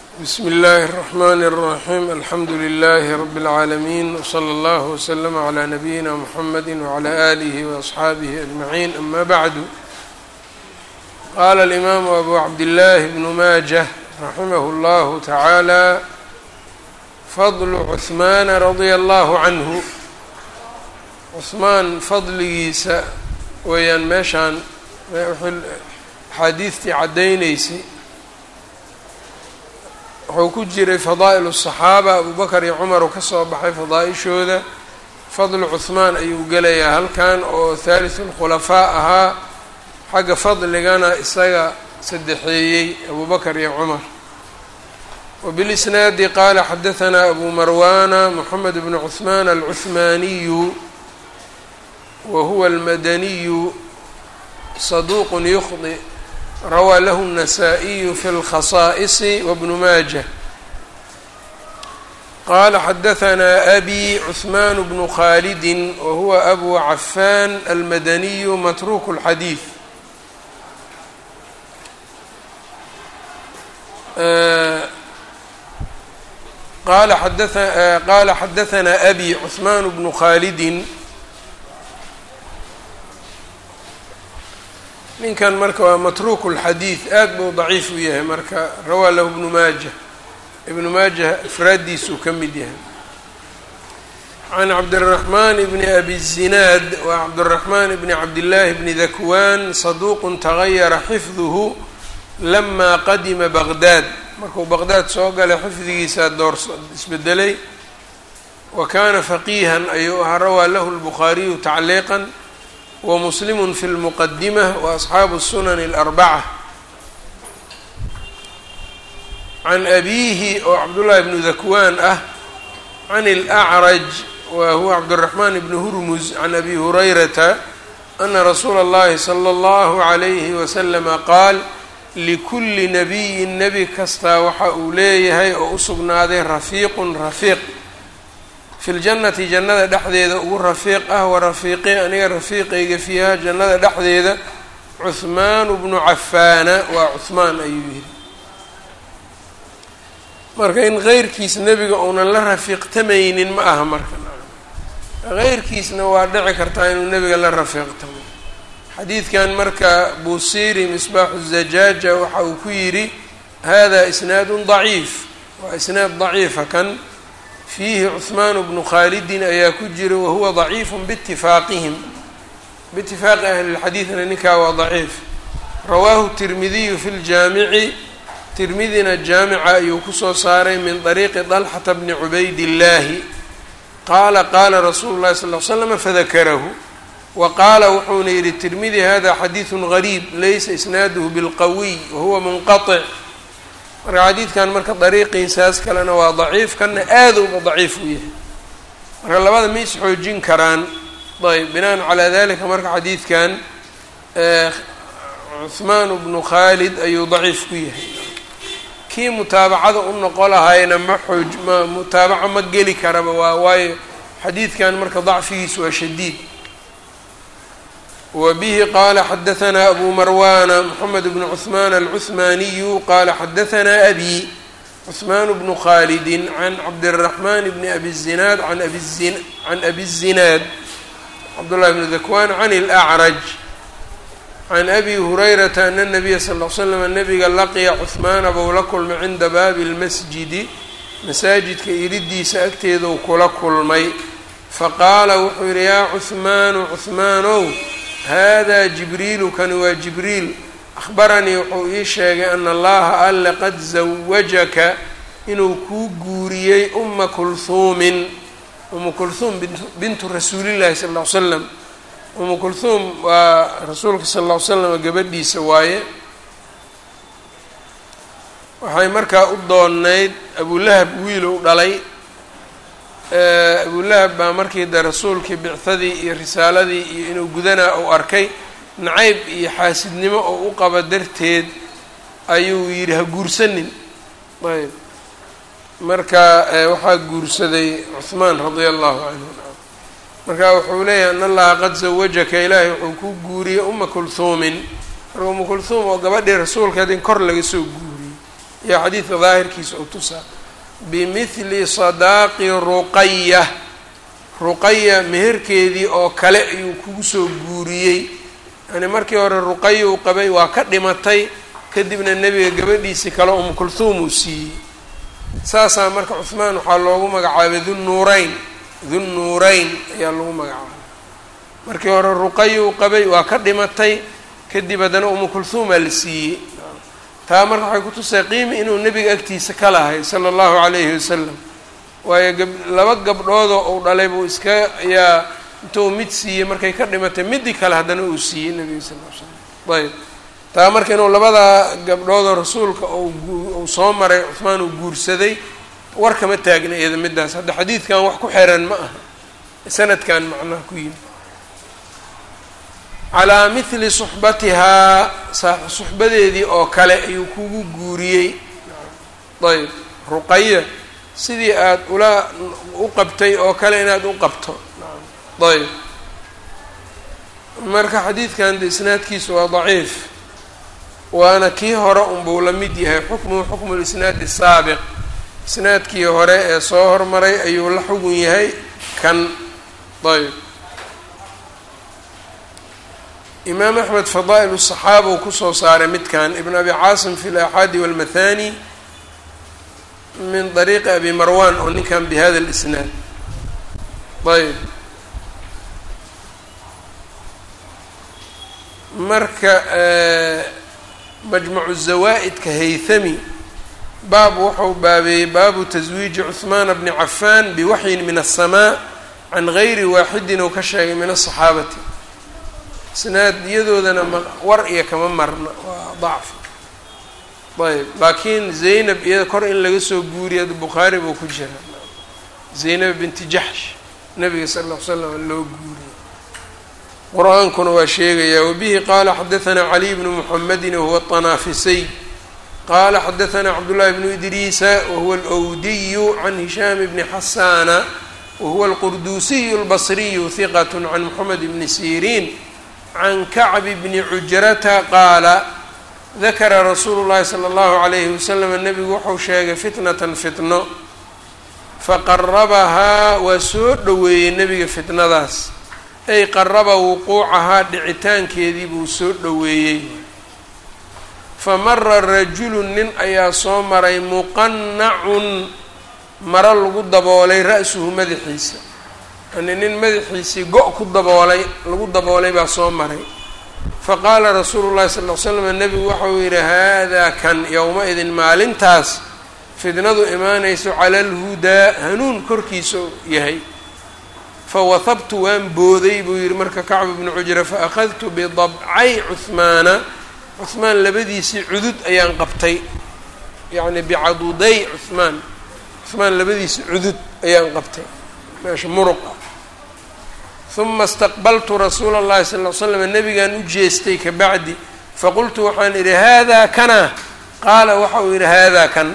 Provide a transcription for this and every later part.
bsm اllh الرحmn الرaحيم alxamdu لlh رb العaalمين وslى اllه وsلم عlى نbyina mحamd وعlى آlih وأصxaabih أجمعين أma bعd qala الإmam أbu cabdالlah بن majة raximh اllah taعaalى fضl cثman radي اllه عnه cثmaan fadligiisa weeyaan meeshaan axaadiistii caddaynaysay wuxuu ku jiray fadaa'il الصaxaaba abu bakr iyo cumar uu ka soo baxay fadaa-ishooda fadlu cuhmaan ayuu gelayaa halkan oo thaalitث اlkhulafaa ahaa xagga fadligana isaga saddexeeyey abu bakr iyo cumar wbilisnaadi qaala xadaثna abu marwana mxamed bn cuثman alcuثmaniyu wa huwa almadaniyu صaduq ykhطئ rawaa lahu النasaaئiyu fi اlkhasaa'ص wbnu maaja qala xadaثna abi cثman bnu khalidi wahuwa abu cafan almadaniyu matruk اlxadiiث qala qala xadaثna abi cثman bnu khalidi ninkan marka waa matruuk اlxadiid aad buu daciif u yahay marka rawaa lahu ibnu maaja ibnu maaja ifraaddiisuu ka mid yahay can cabdالraxman bni abi الzinaad wa cabdالraxman bni cabdillaahi bni dakwan saduuq tagayara xifduhu lama qadima baqdaad markuu baqdaad soo galay xifdigiisaa door isbedelay wa kana faqiihan ayuu ahaa rawaa lahu اlbukhaariyu tacliiqa wmuslim fi lmuqadimة waasxaabu الsunan اlarbaca can abiihi oo cabdullahi bnu dakwaan ah can اlأcraj wa huwa cabdالraxman bn hurmuz can abi hurayrata ana rasuula اllahi slى اllahu عalayhi waslama qaal likuli nabiyi nebi kastaa waxa uu leeyahay oo u sugnaaday rafiiqun rafiiq fi ljannati jannada dhexdeeda ugu rafiiq ah wa rafiiqi aniga rafiiqayga fiiha jannada dhexdeeda cuhmaanu bnu cafaana waa cuhmaan ayuu yihi marka in keyrkiis nebiga uunan la rafiiqtamaynin ma aha marka keyrkiisna waa dhici kartaa inuu nebiga la rafiiqtamo xadiidkan marka buusiri misbaaxu zajaaja waxa uu ku yidhi hada isnaadu daciif waa isnaad daciifa kan fiihi cuثmaan bnu khaalidin ayaa ku jira wahuwa ضaciif bاtifaaqihim biitifaaqi ahli اlxadiidna ninkaa waa ضaciif rawaahu tirmidiyu fi ljaamici tirmidina jaamica ayuu kusoo saaray min طariiqi طalxata bni cubayd اllaahi qaala qaala rasuulu اlahi sal ly slm fadakarahu wa qaala wuxuuna yihi tirmidi hada xadiiثu غariib laysa isnaaduhu bilqawiy wahuwa munqaطc marka xadiidkan marka dariiqiisaas kalena waa daciif kana aada uba daciif u yahay marka labada ma is xoojin karaan ayb binaan calaa dalika marka xadiidkan cuhmaan bnu khaalid ayuu daciif ku yahay kii mutaabacada u noqo lahayna ma xooj ma mutaabaco ma geli karaba waa waayo xadiidkan marka dacfigiis waa shadiid wbه qala xadaثna abu marwana mxamed bn cثman alcuثmaniyu qala xadaثna abi cثman bnu khalidi can cabdالرaحman bn abi الzinaad an can abi الzinaad cabdالlahi bn dakwan can اlأcraj can abi hurayrata ana الnabiya sal ll slm nabiga laqiya cuثmaana bou la kulmay cinda baabi اlmasjidi masaajidka iridiisa agteeduu kula kulmay faqaala wuxuu yihi yaa cuثmaanu cuثmaanow hada jibriilu kani waa jibriil akhbaranii wuxuu ii sheegay ana allaha alle qad zawajaka inuu kuu guuriyey uma kulhuumin umu kulhuum bintu rasuulillahi sal ll ly slam umu kulhuum waa rasuulka sal ll ly slam gabadhiisa waaye waxay markaa u doonayd abulahab wiilow dhalay abulahab baa markii de rasuulkii bicadii iyo risaaladii iyo inuu gudanaa uu arkay nacayb iyo xaasidnimo oo u qaba darteed ayuu yidhi ha guursanin ayb marka waxaa guursaday cuhmaan radia allahu canhu marka wuxuu leeyahay an allaha qad zawajaka ilaahay wuxuu ku guuriyey uma kulhuumin marka uma kulhuum oo gabadhii rasuulkeed in kor laga soo guuriyey iyo xadiidka daahirkiisa oo tusaa bimithli sadaaqi ruqaya ruqaya meherkeedii oo kale ayuu kugu soo guuriyey yani markii hore ruqaya uu qabay waa ka dhimatay kadibna nebiga gabadhiisii kale umu kulhuum uu siiyey saasaa marka cuhmaan waxaa loogu magacaabay dunnuurayn dunnuurayn ayaa lagu magacaabay markii hore ruqaya uu qabay waa ka dhimatay kadib haddana umu kulhuumaa la siiyey taa marka waxay kutusay qiimi inuu nebiga agtiisa ka lahay sala allahu calayhi wasalam waayo gab laba gabdhoodoo uu dhalay buu iska ayaa intuu mid siiyey markay ka dhimatay midii kale haddana uu siiyey nebiga sal l slam ayb taa marka inuu labada gabdhoodoo rasuulka uu soo maray cuhmaan uu guursaday war kama taagna iyada middaas hadda xadiidkan wax ku xiran ma aha sanadkan macnaha ku yimi calaa mithli suxbatihaa suxbadeedii oo kale ayuu kugu guuriyey ayb ruqaya sidii aada ula u qabtay oo kale inaad u qabto ayb marka xadiidkan de isnaadkiisu waa daciif waana kii hore unbuu la mid yahay xukmuhu xukmu lisnaadi saabiq isnaadkii hore ee soo hormaray ayuu la xugun yahay kan ayb imaam axmed fadaa'il الصaxaaba uu kusoo saaray midkan ibn abi caasim fi اlaxaadi wاlmathani min طariiqi abi marwan oo ninkan bihada اlisnaad ayb marka majmacu zawaa'idka haythami baab wuxuu baabeeyey baabu taswiiji cuثmaan bni cafan biwaxyin min الsamaa can gayri waaxidin uu ka sheegay min الصaxaabati isnaadiyadoodana war iyo kama marna waa dacfi ayb laakiin zaynab iyada kor in laga soo guuriya bukhaari buu ku jira zaynab binti jaxsh nabiga sala lla l slam loo guuriyay qur-aankuna waa sheegayaa wabihi qaala xadahanaa caliy bnu muxamedin wahuwa طanaafisay qaala xadahanaa cabdullahi bnu idriisa wahuwa alwdiyu can hishaam bni xasaana wahuwa alqurduusiyu اlbasriyu hiqat can moxamed bni siriin can kacbi bni cujrata qaala dakara rasuulu llahi sala allahu calayhi wasalam nebigu wuxuu sheegay fitnatan fitno faqarabahaa waa soo dhoweeyey nebiga fitnadaas ay qaraba wuquucahaa dhicitaankeedii buu soo dhoweeyey fa mara rajulu nin ayaa soo maray muqannacun maro lagu daboolay ra-suhu madaxiisa yani nin madaxiisii go- ku daboolay lagu daboolay baa soo maray fa qaala rasuulu llahi sal l slam nebigu waxauu yidhi haadaa kan yowma-idin maalintaas fidnadu imaanayso cala alhudaa hanuun korkiisa yahay fa wahabtu waan booday buu yidhi marka kacbu bnu cujra fa akhadtu bidabcay cuhmaana cuhmaan labadiisii cudud ayaan qabtay yacni bicaduday cuhmaan cuhmaan labadiisii cudud ayaan qabtay meesha muruq ah uma istaqbaltu rasuula اllahi sal ll slam nabigaan u jeestay kabacdi faqultu waxaan idhi haadaa kana qaala waxa uu yidhi haadaa kan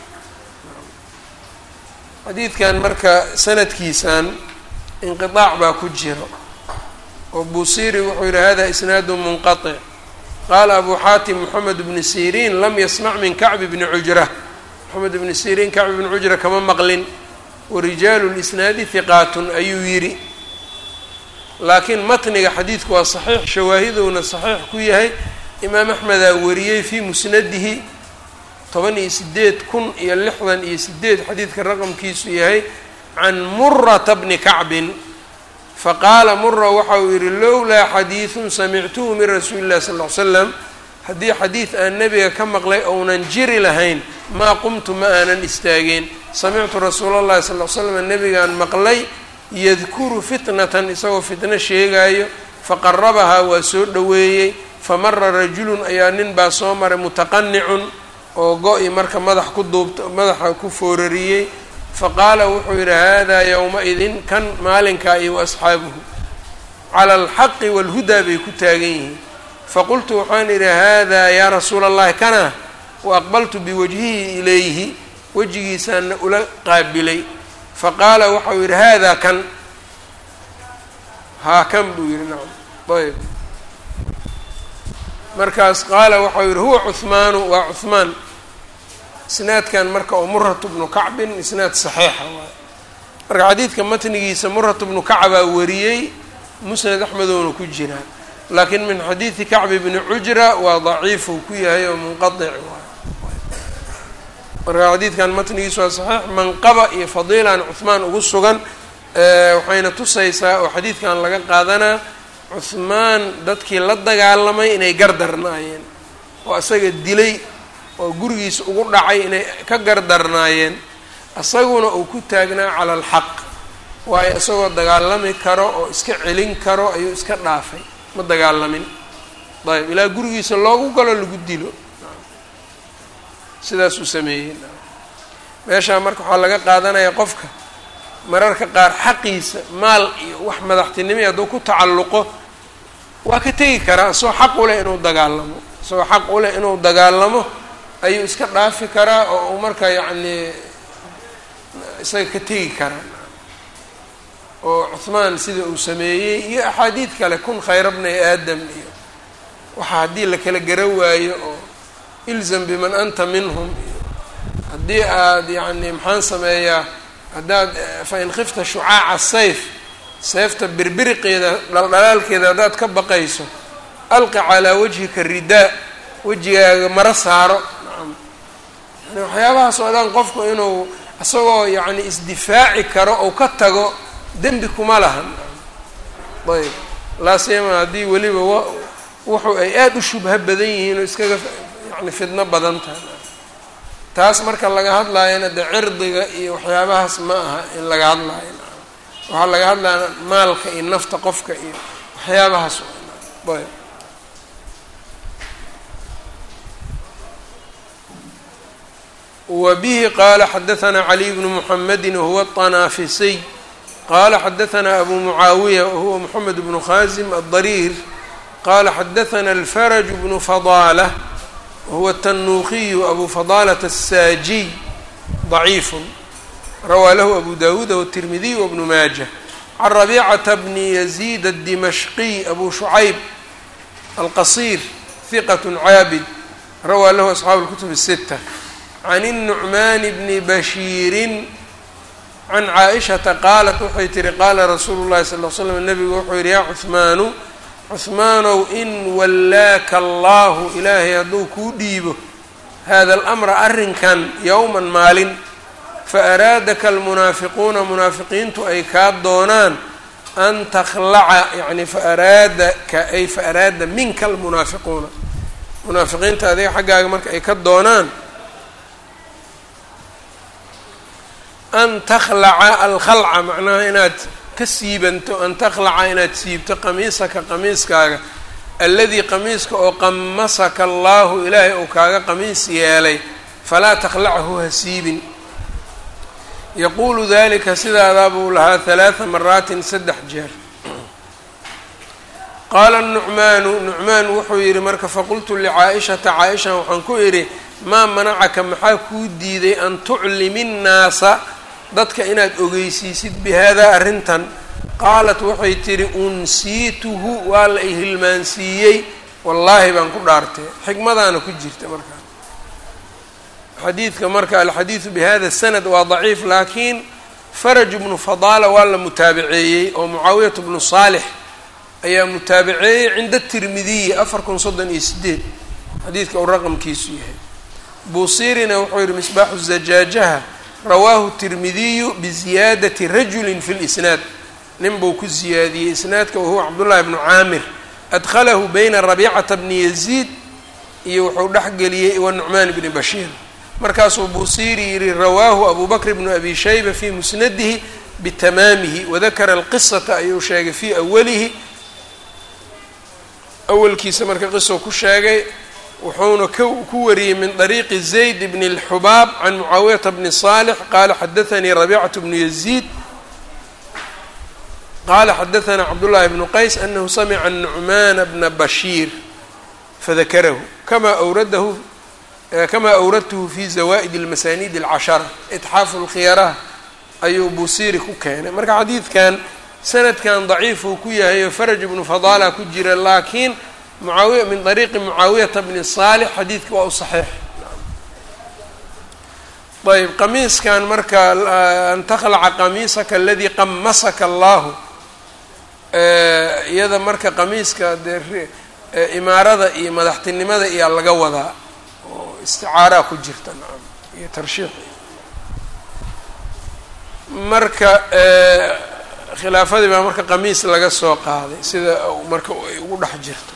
xadiidkan marka sanadkiisan inqiطaac baa ku jiro oo busiri wuxuu yidhi hada isnaadu munqaطic qaala abu xaatim moxamed bni siriin lam yasmac min kacbi bni cujra moxamed bni siriin kacbi bni cujra kama maqlin warijaalu lisnaadi hiqaatun ayuu yidhi laakiin matniga xadiidku waa saxiix shawaahidowna saxiix ku yahay imaam axmedaa wariyey fii musnadihi toban iyo sideed kun iyo lixdan iyo sideed xadiidka raqamkiisu yahay can murata bni kacbin faqaala mura waxa uu yidhi lowlaa xadiidun samictuhu min rasuuli illahi sal ll ly slam haddii xadiid aan nebiga ka maqlay ounan jiri lahayn maa qumtu ma aanan istaageen samictu rasuula allahi sal l slam nebigaan maqlay yadkuru fitnatan isagoo fitno sheegaayo faqarabahaa waa soo dhoweeyey famara rajulun ayaa nin baa soo maray mutaqanicun oo go-i marka madax ku duubta madaxa ku foorariyey faqaala wuxuu yidhi haadaa yowma-idin kan maalinkaa iyo wa asxaabuhu cala alxaqi waalhudaa bay ku taagan yihiin faqultu waxaan idhi haadaa yaa rasuula allahi kana wa aqbaltu biwajhihi ilayhi wejigiisaana ula qaabilay faqaala waxau yidhi haadaa kan haa kan buu yidhi nacam ayb markaas qaala waxau yidhi huwa cuhmaanu waa cuhmaan isnaadkan marka oo muratu bnu kacbin isnaad saxiixa waay marka xadiidka matnigiisa muratu bnu kacbaa wariyey musnad axmedoona ku jiraa laakiin min xadiidi kacbi bni cujra waa daciifuu ku yahay oo munqadic waay marka xadiidkan matnigiisu waa saxiix manqaba iyo fadiilan cuhmaan ugu sugan waxayna tusaysaa oo xadiidkan laga qaadanaa cuhmaan dadkii la dagaalamay inay gardarnaayeen oo isaga dilay oo gurigiisa ugu dhacay inay ka gardarnaayeen isaguna uu ku taagnaa cala alxaq waayo isagoo dagaalami karo oo iska celin karo ayuu iska dhaafay ma dagaalamin ayb ilaa gurigiisa loogu galo lagu dilo sidaasuu sameeyey meeshaa marka waxaa laga qaadanayaa qofka mararka qaar xaqiisa maal iyo wax madaxtinimi hadduu ku tacalluqo waa ka tegi karaa isagoo xaq u leh inuu dagaalamo isagoo xaq u leh inuu dagaalamo ayuu iska dhaafi karaa oo uu marka yacnii isaga ka tegi karaa oo cuhmaan sida uu sameeyey iyo axaadiid kale kun khayra bnay aadam iyo waxa haddii la kala gara waayo oo ilzam biman anta minhum iyo haddii aad yacni maxaan sameeyaa haddaad fain khifta shucaaca sayf seefta birbiriqeeda dhaldhalaalkeeda haddaad ka baqayso alqi calaa wajhika ridaa wejigaaga maro saaro nacam yani waxyaabahaas oo dhan qofku inuu isagoo yacni isdifaaci karo ou ka tago dembi kuma lahan ayb laasiyama haddii weliba wa wuxu ay aada u shubha badan yihiin oo iskaga yani fidno badan tahay taas marka laga hadlaayana de cirdiga iyo waxyaabahaas ma aha in laga hadlaayo waxaa laga hadlaya maalka iyo nafta qofka iyo waxyaabahaas ayb wa bihi qaala xadaثna caliy bnu mحamedi wahuwa الطanaafisiy qala xadaثna abu mucaawiya wahuwa mxamed bnu khazim الضariir qala xadaثna alfarج bnu fadaalة wahuwa الtanuukiyu abu fadaalة الsaajiy ضaciif rawaa lahu abu dawuud wالtirmidiy wbnu maaja can rabicata bni yaziid الdimashqiy abu shucayb alqasiir hiqat caabid rawaa lahu asxaabu اlkutub الsita can الnucmaan bni bashiirin can caaishata qaalat waxay tihi qaala rasuulu llahi sal l slam nabigu wuxuu yihi yaa cuhmaanu cuhmaanow in wallaaka allahu ilaahay hadduu kuu dhiibo hada alamra arrinkan yowman maalin fa araadaka almunaafiquuna munaafiqiintu ay kaa doonaan an takhlaca yani fa araadaka ay fa araada minka almunaafiquuna munaafiqiinta adiga xaggaaga marka ay ka doonaan an takhlaca alkhalca macnaha inaad ka siibanto an takhlaca inaad siibto qamiisaka qamiiskaaga alladii qamiiska oo qamasaka allaahu ilaahay uu kaaga qamiis yeelay falaa takhlachu ha siibin yaquulu dalika sidaadaa buu lahaa halaada maraatin saddex jeer qaala nucmaanu nucmaan wuxuu yidhi marka faqultu licaa'ishata caaisha waxaan ku idhi maa manacaka maxaa kuu diiday an tuclimi nnaasa dadka inaad ogeysiisid bihaadaa arrintan qaalat waxay tidhi unsiituhu waa la i hilmaansiiyey wallaahi baan ku dhaartay xikmadaana ku jirta markaa xadiidka marka alxadiidu bihada sanad waa daciif laakiin faraj bnu fadaala waa la mutaabaceeyey oo mucaawiyat bnu saalix ayaa mutaabaceeyey cinda tirmidiyi afar kun soddon iyo sideed xadiidka uu raqamkiisu yahay buusirina wuxuu yihi misbaaxu zajaajaha rawaahu tirmidiyu biziyaadati rajulin fi lisnaad nin buu ku ziyaadiyey isnaadka wahuwa cabdullahi bnu caamir adkhalahu bayna rabicata bni yaziid iyo wuxuu dhexgeliyey wa nucmaan bni bashiir markaasuu buusiri yihi rawaahu abu bakr bnu abi shayba fii musnadihi bitamaamihi wadakara alqisata ayuu sheegay fii awalihi awalkiisa marka qiso ku sheegay wuxuuna ku wariyey min طariiqi zayd bn اlxubaab can mucaawiyata bni صaalx qaala xadaanii rabicatu bnu yaziid qaala xadaanaa cabdullahi bnu qays anahu samica nucmaana bna bashiir fadakarahu kama awradahu kama awradtuhu fi zawa'id اlmasanid اlcashara itxaafu lkhiyaraha ayuu buusiri ku keenay marka xadiidkan sanadkan daciifuu ku yahay oo faraj bnu fadaala ku jira laakiin mucaawiya min طariiqi mucaawiyata bni صaalix xadiidka waa u saxiix ayb qamiiskan marka an takhlaca qamiisaka aladii qamasaka allahu iyada marka qamiiska dee imaarada iyo madaxtinimada iyaa laga wadaa oo isticaaraa ku jirta nacam iyo tarshiix marka khilaafadii baa marka qamiis laga soo qaaday sida marka ay ugu dhex jirto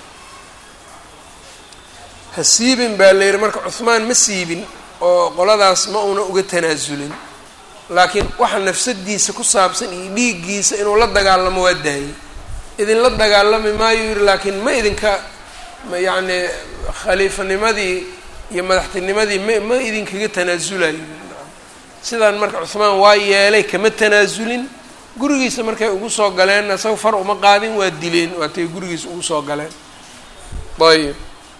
ha siibin baa la yidhi marka cuhmaan ma siibin oo qoladaas ma una uga tanaasulin laakiin waxa nafsadiisa ku saabsan iyo dhiiggiisa inuu la dagaalamo waa daayey idinla dagaalami maayo yidhi laakiin ma idinka yacni khaliifanimadii iyo madaxtinimadii ma ma idinkaga tanaasulayo sidaan marka cuhmaan waa yeelay kama tanaasulin gurigiisa markay ugu soo galeen isaga far uma qaadin waa dileen waatay gurigiisa ugu soo galeen ayb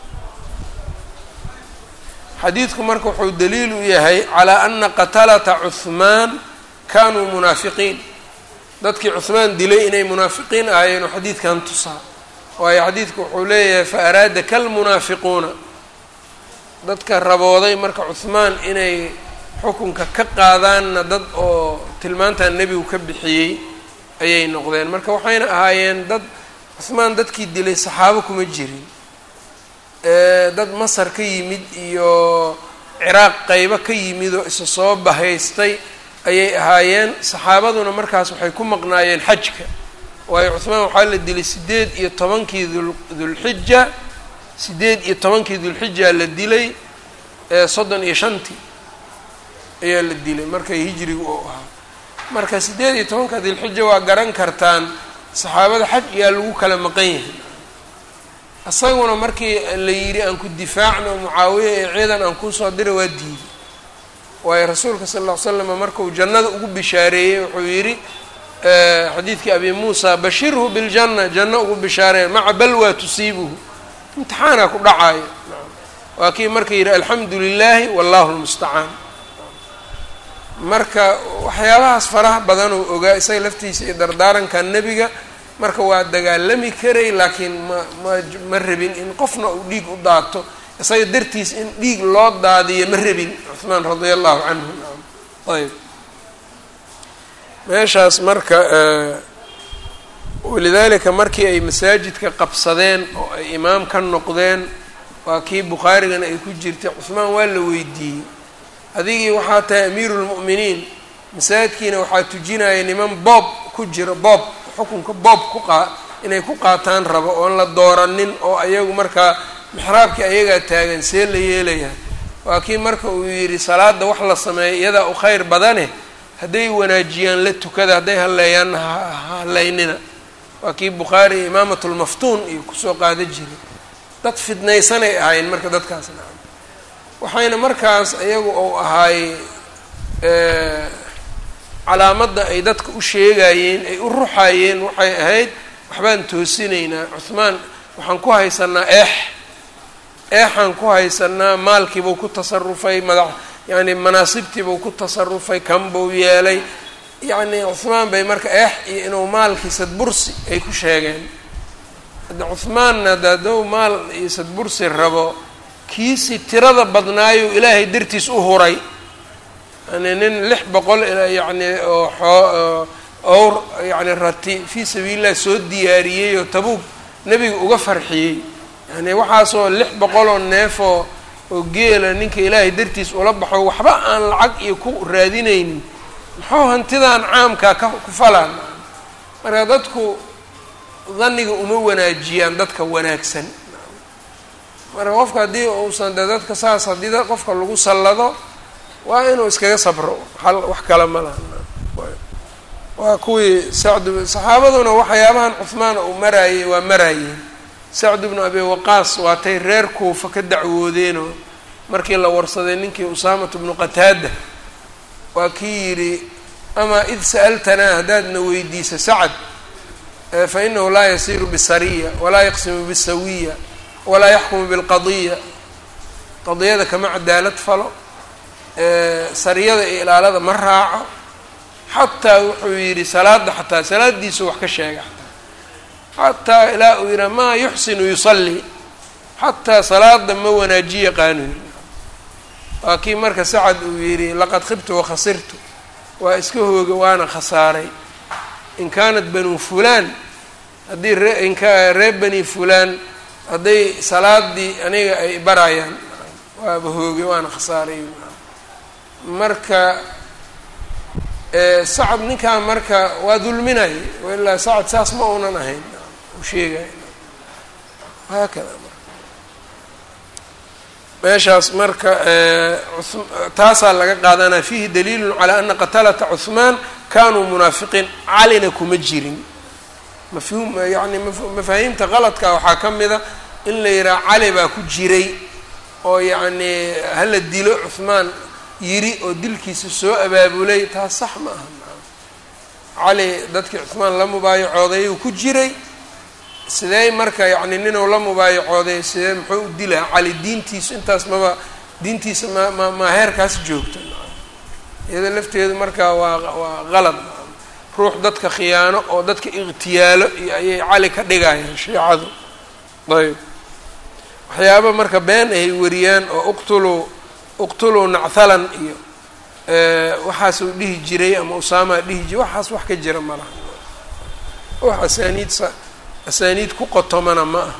xadiidku marka wuxuu daliil u yahay calaa ana qatalata cuhmaan kanuu munaafiqiin dadkii cuhmaan dilay inay munaafiqiin ahaayeen oo xadiidkan tusaa waayo xadiidku wuxuu leeyahay fa araada kalmunaafiquuna dadka rabooday marka cuhmaan inay xukunka ka qaadaanna dad oo tilmaantan nebigu ka bixiyey ayay noqdeen marka waxayna ahaayeen dad cuhmaan dadkii dilay saxaabo kuma jirin dad masar ka yimid iyo ciraaq qeybo ka yimid oo isa soo bahaystay ayay ahaayeen saxaabaduna markaas waxay ku maqnaayeen xajka waayo cuhmaan waxaa la dilay sideed iyo tobankii dul dulxija sideed iyo tobankii dulxija la dilay soddon iyo shantii ayaa la dilay markay hijrigu u ahaa marka sideed iyo tobanka dilxija waa garan kartaan saxaabada xaj ayaa lagu kala maqan yahay isaguna markii la yidhi aan ku difaacno mucaawiya ee ciidan aan kuusoo dira waa diiday waayo rasuulka sala alla ly slam markuu jannada ugu bishaareeyey wuxuu yidhi xadiidkii abi muusa bashirhu biljanna janno ugu bishaareeya maca balwaa tusiibuhu imtixaanaa ku dhacaayo waa kii marka yidhi alxamdu lilaahi wallahu lmustacaan marka waxyaabahaas faraha badanuu ogaa isaga laftiisa iyo dardaaranka nebiga marka waa dagaalami karay laakiin ma ma ma rabin in qofna uu dhiig u daato isaga dartiis in dhiig loo daadiyo ma rabin cuhmaan radia allahu canhu naam ayb meeshaas marka walidaalika markii ay masaajidka qabsadeen oo ay imaam ka noqdeen waa kii bukhaarigana ay ku jirtay cuhmaan waa la weydiiyey adigii waxaa tahay amiiru lmu'miniin masaajidkiina waxaa tujinaya niman boob ku jira boob xukunka boob ku qaa inay ku qaataan rabo oon la dooranin oo ayagu markaa mixraabkii ayagaa taagan see la yeelayaa waa kii marka uu yidhi salaada wax la sameeya iyadaa u khayr badane hadday wanaajiyaan la tukada hadday halleeyaanna halaynina waa kii bukhaari iyo imaamatulmaftuun iyo kusoo qaada jiray dad fidnaysanay ahaayeen marka dadkaas nacam waxayna markaas iyagu uu ahaay calaamadda ay dadka u sheegayeen ay u ruxayeen waxay ahayd waxbaan toosinaynaa cuhmaan waxaan ku haysanaa eex eexaan ku haysanaa maalkiibuu ku tasarufay madax yacni manaasibtiibuu ku tasarufay kanbuu yeelay yacni cuhmaan bay marka eex iyo inuu maalkii sadbursi ay ku sheegeen hadda cuhmaanna ada hadduu maal iyo sadbursi rabo kiisii tirada badnaayo ilaahay dartiis u huray yani nin lix boqol yacni oo xoo owr yacni rati fii sabiililah soo diyaariyey oo tabuug nebiga uga farxiyey yani waxaasoo lix boqoloo neefoo oo geela ninka ilaahay dartiis ula baxo waxba aan lacag iyo ku raadinaynin muxuu hantidan caamkaa ka ku falaan marka dadku dhanniga uma wanaajiyaan dadka wanaagsan marka qofka haddii uusan de dadka saas haddii qofka lagu sallado waa inuu iskaga sabro hal wax kale ma laha waa kuwii sacd saxaabaduna waxyaabahan cuhmaan uu maraayey waa maraayeen sacd bnu abi waqaas waatay reer kuufa ka dacwoodeenoo markii la warsaday ninkii usaamatu bnu qataada waa kii yidhi amaa id sa'altanaa haddaadna weydiisa sacad fa inahu laa yasiiru bisariya walaa yaqsimu bisawiya walaa yaxkumu bilqadiya qadiyada kama cadaalad falo sariyada iyo ilaalada ma raaco xataa wuxuu yidhi salaada xataa salaadiisu wax ka sheega xataa xataa ilaa uu yidhaha maa yuxsinu yusalli xataa salaada ma wanaaji yaqaanu waa kii marka sacad uu yidhi laqad khibtu wakhasirtu waa iska hooga waana khasaaray in kaanat banu fulaan haddii ree inka reer bani fulaan hadday salaadii aniga ay barayaan waaba hooge waana khasaaray marka sacad ninkaa marka waa dulminaya ilaa sacad saas ma uunan ahayn u sheegay haakada meeshaas marka taasaa laga qaadanaya fiihi daliilu calaa ana qatalata cuhmaan kanuu munaafiqiin calina kuma jirin mafhuum yani mafaahiimta qaladka waxaa ka mida in la yidhaha cali baa ku jiray oo yacni hala dilo cuhmaan yiri oo dilkiisa soo abaabulay taas sax ma aha cali dadkii cuhmaan la mubaayacooday uu ku jiray sidee marka yacni ninuu la mubaayacooday sidee muxuu u dilaa cali diintiisu intaas maba diintiisa ma ma ma heerkaas joogto iyada lafteedu marka waa waa qalad ruux dadka khiyaano oo dadka ikhtiyaalo iyo ayay cali ka dhigayaan shiicadu ayb waxyaaba marka been ay wariyaan oo uqtuluu uqtuluu nacthalan iyo waxaasuu dhihi jiray ama usaamaa dhihi jiray waxaas wax ka jira ma laha wax asaaniid sa asaaniid ku qotomana ma aha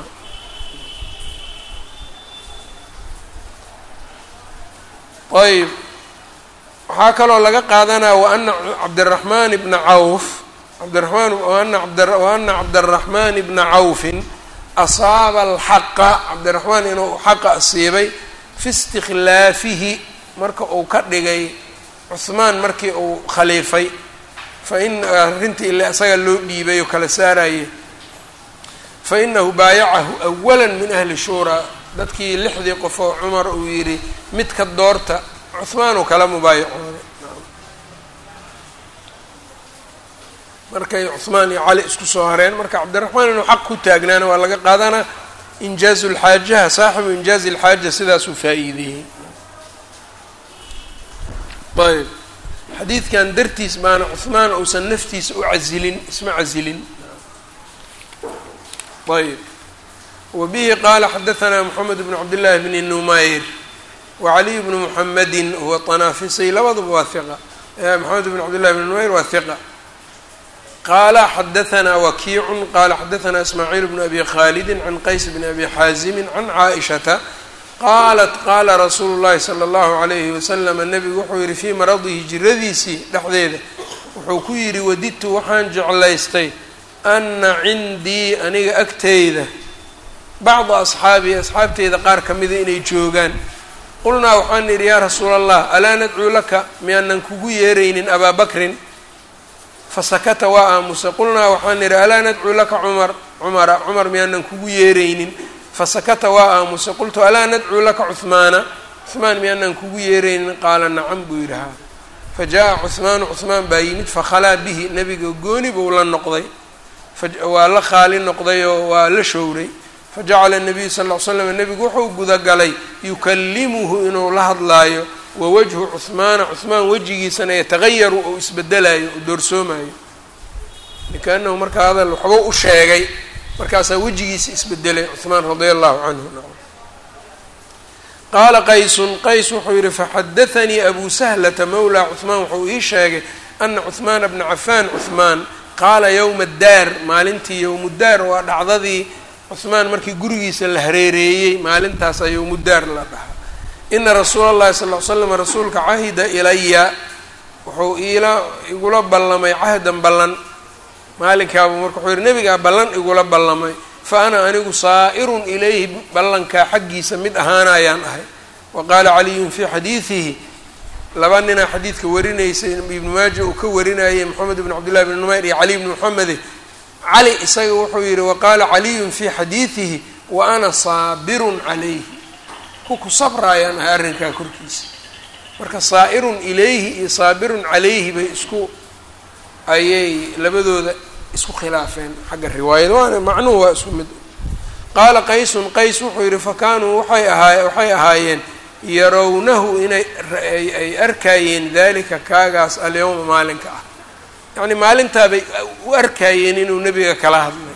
ayb waxaa kaloo laga qaadanaya waana cabdiraxmaan ibna cawf cabdiramaan waana abd waana cabdiraxmaan ibna cawfin asaaba alxaqa cabdiraxmaan inuu xaqa asiibay fi istikhlaafihi marka uu ka dhigay cuhmaan markii uu khaliifay fa in arrintii ile isaga loo dhiibay oo kala saaraye fa inahu baayacahu awala min ahli shuuraa dadkii lixdii qof oo cumar uu yidhi midka doorta cuhmaan uu kala mubaayacooday markay cuhmaan iyo cali isku soo hareen marka cabdiraxmaan inuu xaq ku taagnaana waa laga qaadanaa injaazu lxaajaha saaxibu injaazi lxaaja sidaasuu faa-iideeyey ayb xadiidkan dartiis baana cuhmaan uusan naftiisa u casilin isma casilin ayb wbihi qaala xadaanaa mxamed bn cabdillaahi bni numayr wacaliy bnu muxamedin huwa طanaafisy labaduba waa iqa maxamed bn cabdillahi bni numayr waa hiqa qaala xadaanaa wakiicu qaala xadaanaa ismaaciil bnu abi khaalidi can qays bni abi xaazimi can caaishata qaalat qaala rasuulu llahi salى اllahu alayhi waslama nebigu wuxuu yihi fii maradihi jiradiisii dhexdeeda wuxuu ku yidhi wadidtu waxaan jeclaystay ana cindii aniga agteyda bacda asxaabii asxaabteyda qaar ka mida inay joogaan qulnaa waxaan idhi yaa rasuula allah alaa nadcuu laka miyaanan kugu yeeraynin abaa bakrin fasakata waa aamusay qulnaa waxaan idhi alaa nadcuu laka cumar cumara cumar miyaanan kugu yeeraynin fasakata waa aamusay qultu alaa nadcuu laka cuhmaana cuhmaan miyaanan kugu yeeraynin qaala nacam buu yidhi haa fa jaa cuhmaanu cuhmaan baa yimid fakhalaa bihi nebiga gooni buu la noqday waa la khaali noqday oo waa la showray fajacala nabiyu sal ll ly slam nebigu wuxuu gudagalay yukallimuhu inuu la hadlaayo wa wajhu cuhmaana cuhmaan wejigiisana yatagayaru ou isbedelayo oo doorsoomayo likaanahu markaa hadal waxba u sheegay markaasaa wejigiisa isbedelay cuhmaan radia allahu canhu qaala qaysun qays wuxuu yihi faxadaanii abu sahlata mawlaa cuhmaan wuxuu ii sheegay ana cuhmaana bna cafaan cuhmaan qaala yowma daar maalintii yowmudaar waa dhacdadii cuhmaan markii gurigiisa la hareereeyey maalintaasaa yowmudaar la dhahaa ina rasuula allahi sal ll ly slam rasuulka cahida ilaya wuxuu iila igula ballamay cahdan ballan maalinkaaba marka wuxuu yihi nebigaa ballan igula ballamay fa ana anigu saa'irun ilayhi ballankaa xaggiisa mid ahaanayaan ahay wa qaala caliyun fii xadiidihi laba ninaa xadiidka warinaysay ibnu maaja uu ka warinayay moxamed ibn cabdillahi bni numayr iyo cali bni moxamede cali isaga wuxuu yihi waqaala caliyun fii xadiidihi wa ana saabirun calayhi kuku sabraayaan ahay arrinkaa korkiisa marka saa'irun ilayhi iyo saabirun calayhi bay isku ayay labadooda isku khilaafeen xagga riwaayada waana macnuhu waa isku mid qaala qaysun qays wuxuu yihi fakaanuu waxay ahaa waxay ahaayeen yarawnahu inay ay arkaayeen dalika kaagaas alyawma maalinka ah yacni maalintaabay u arkaayeen inuu nebiga kala hadlay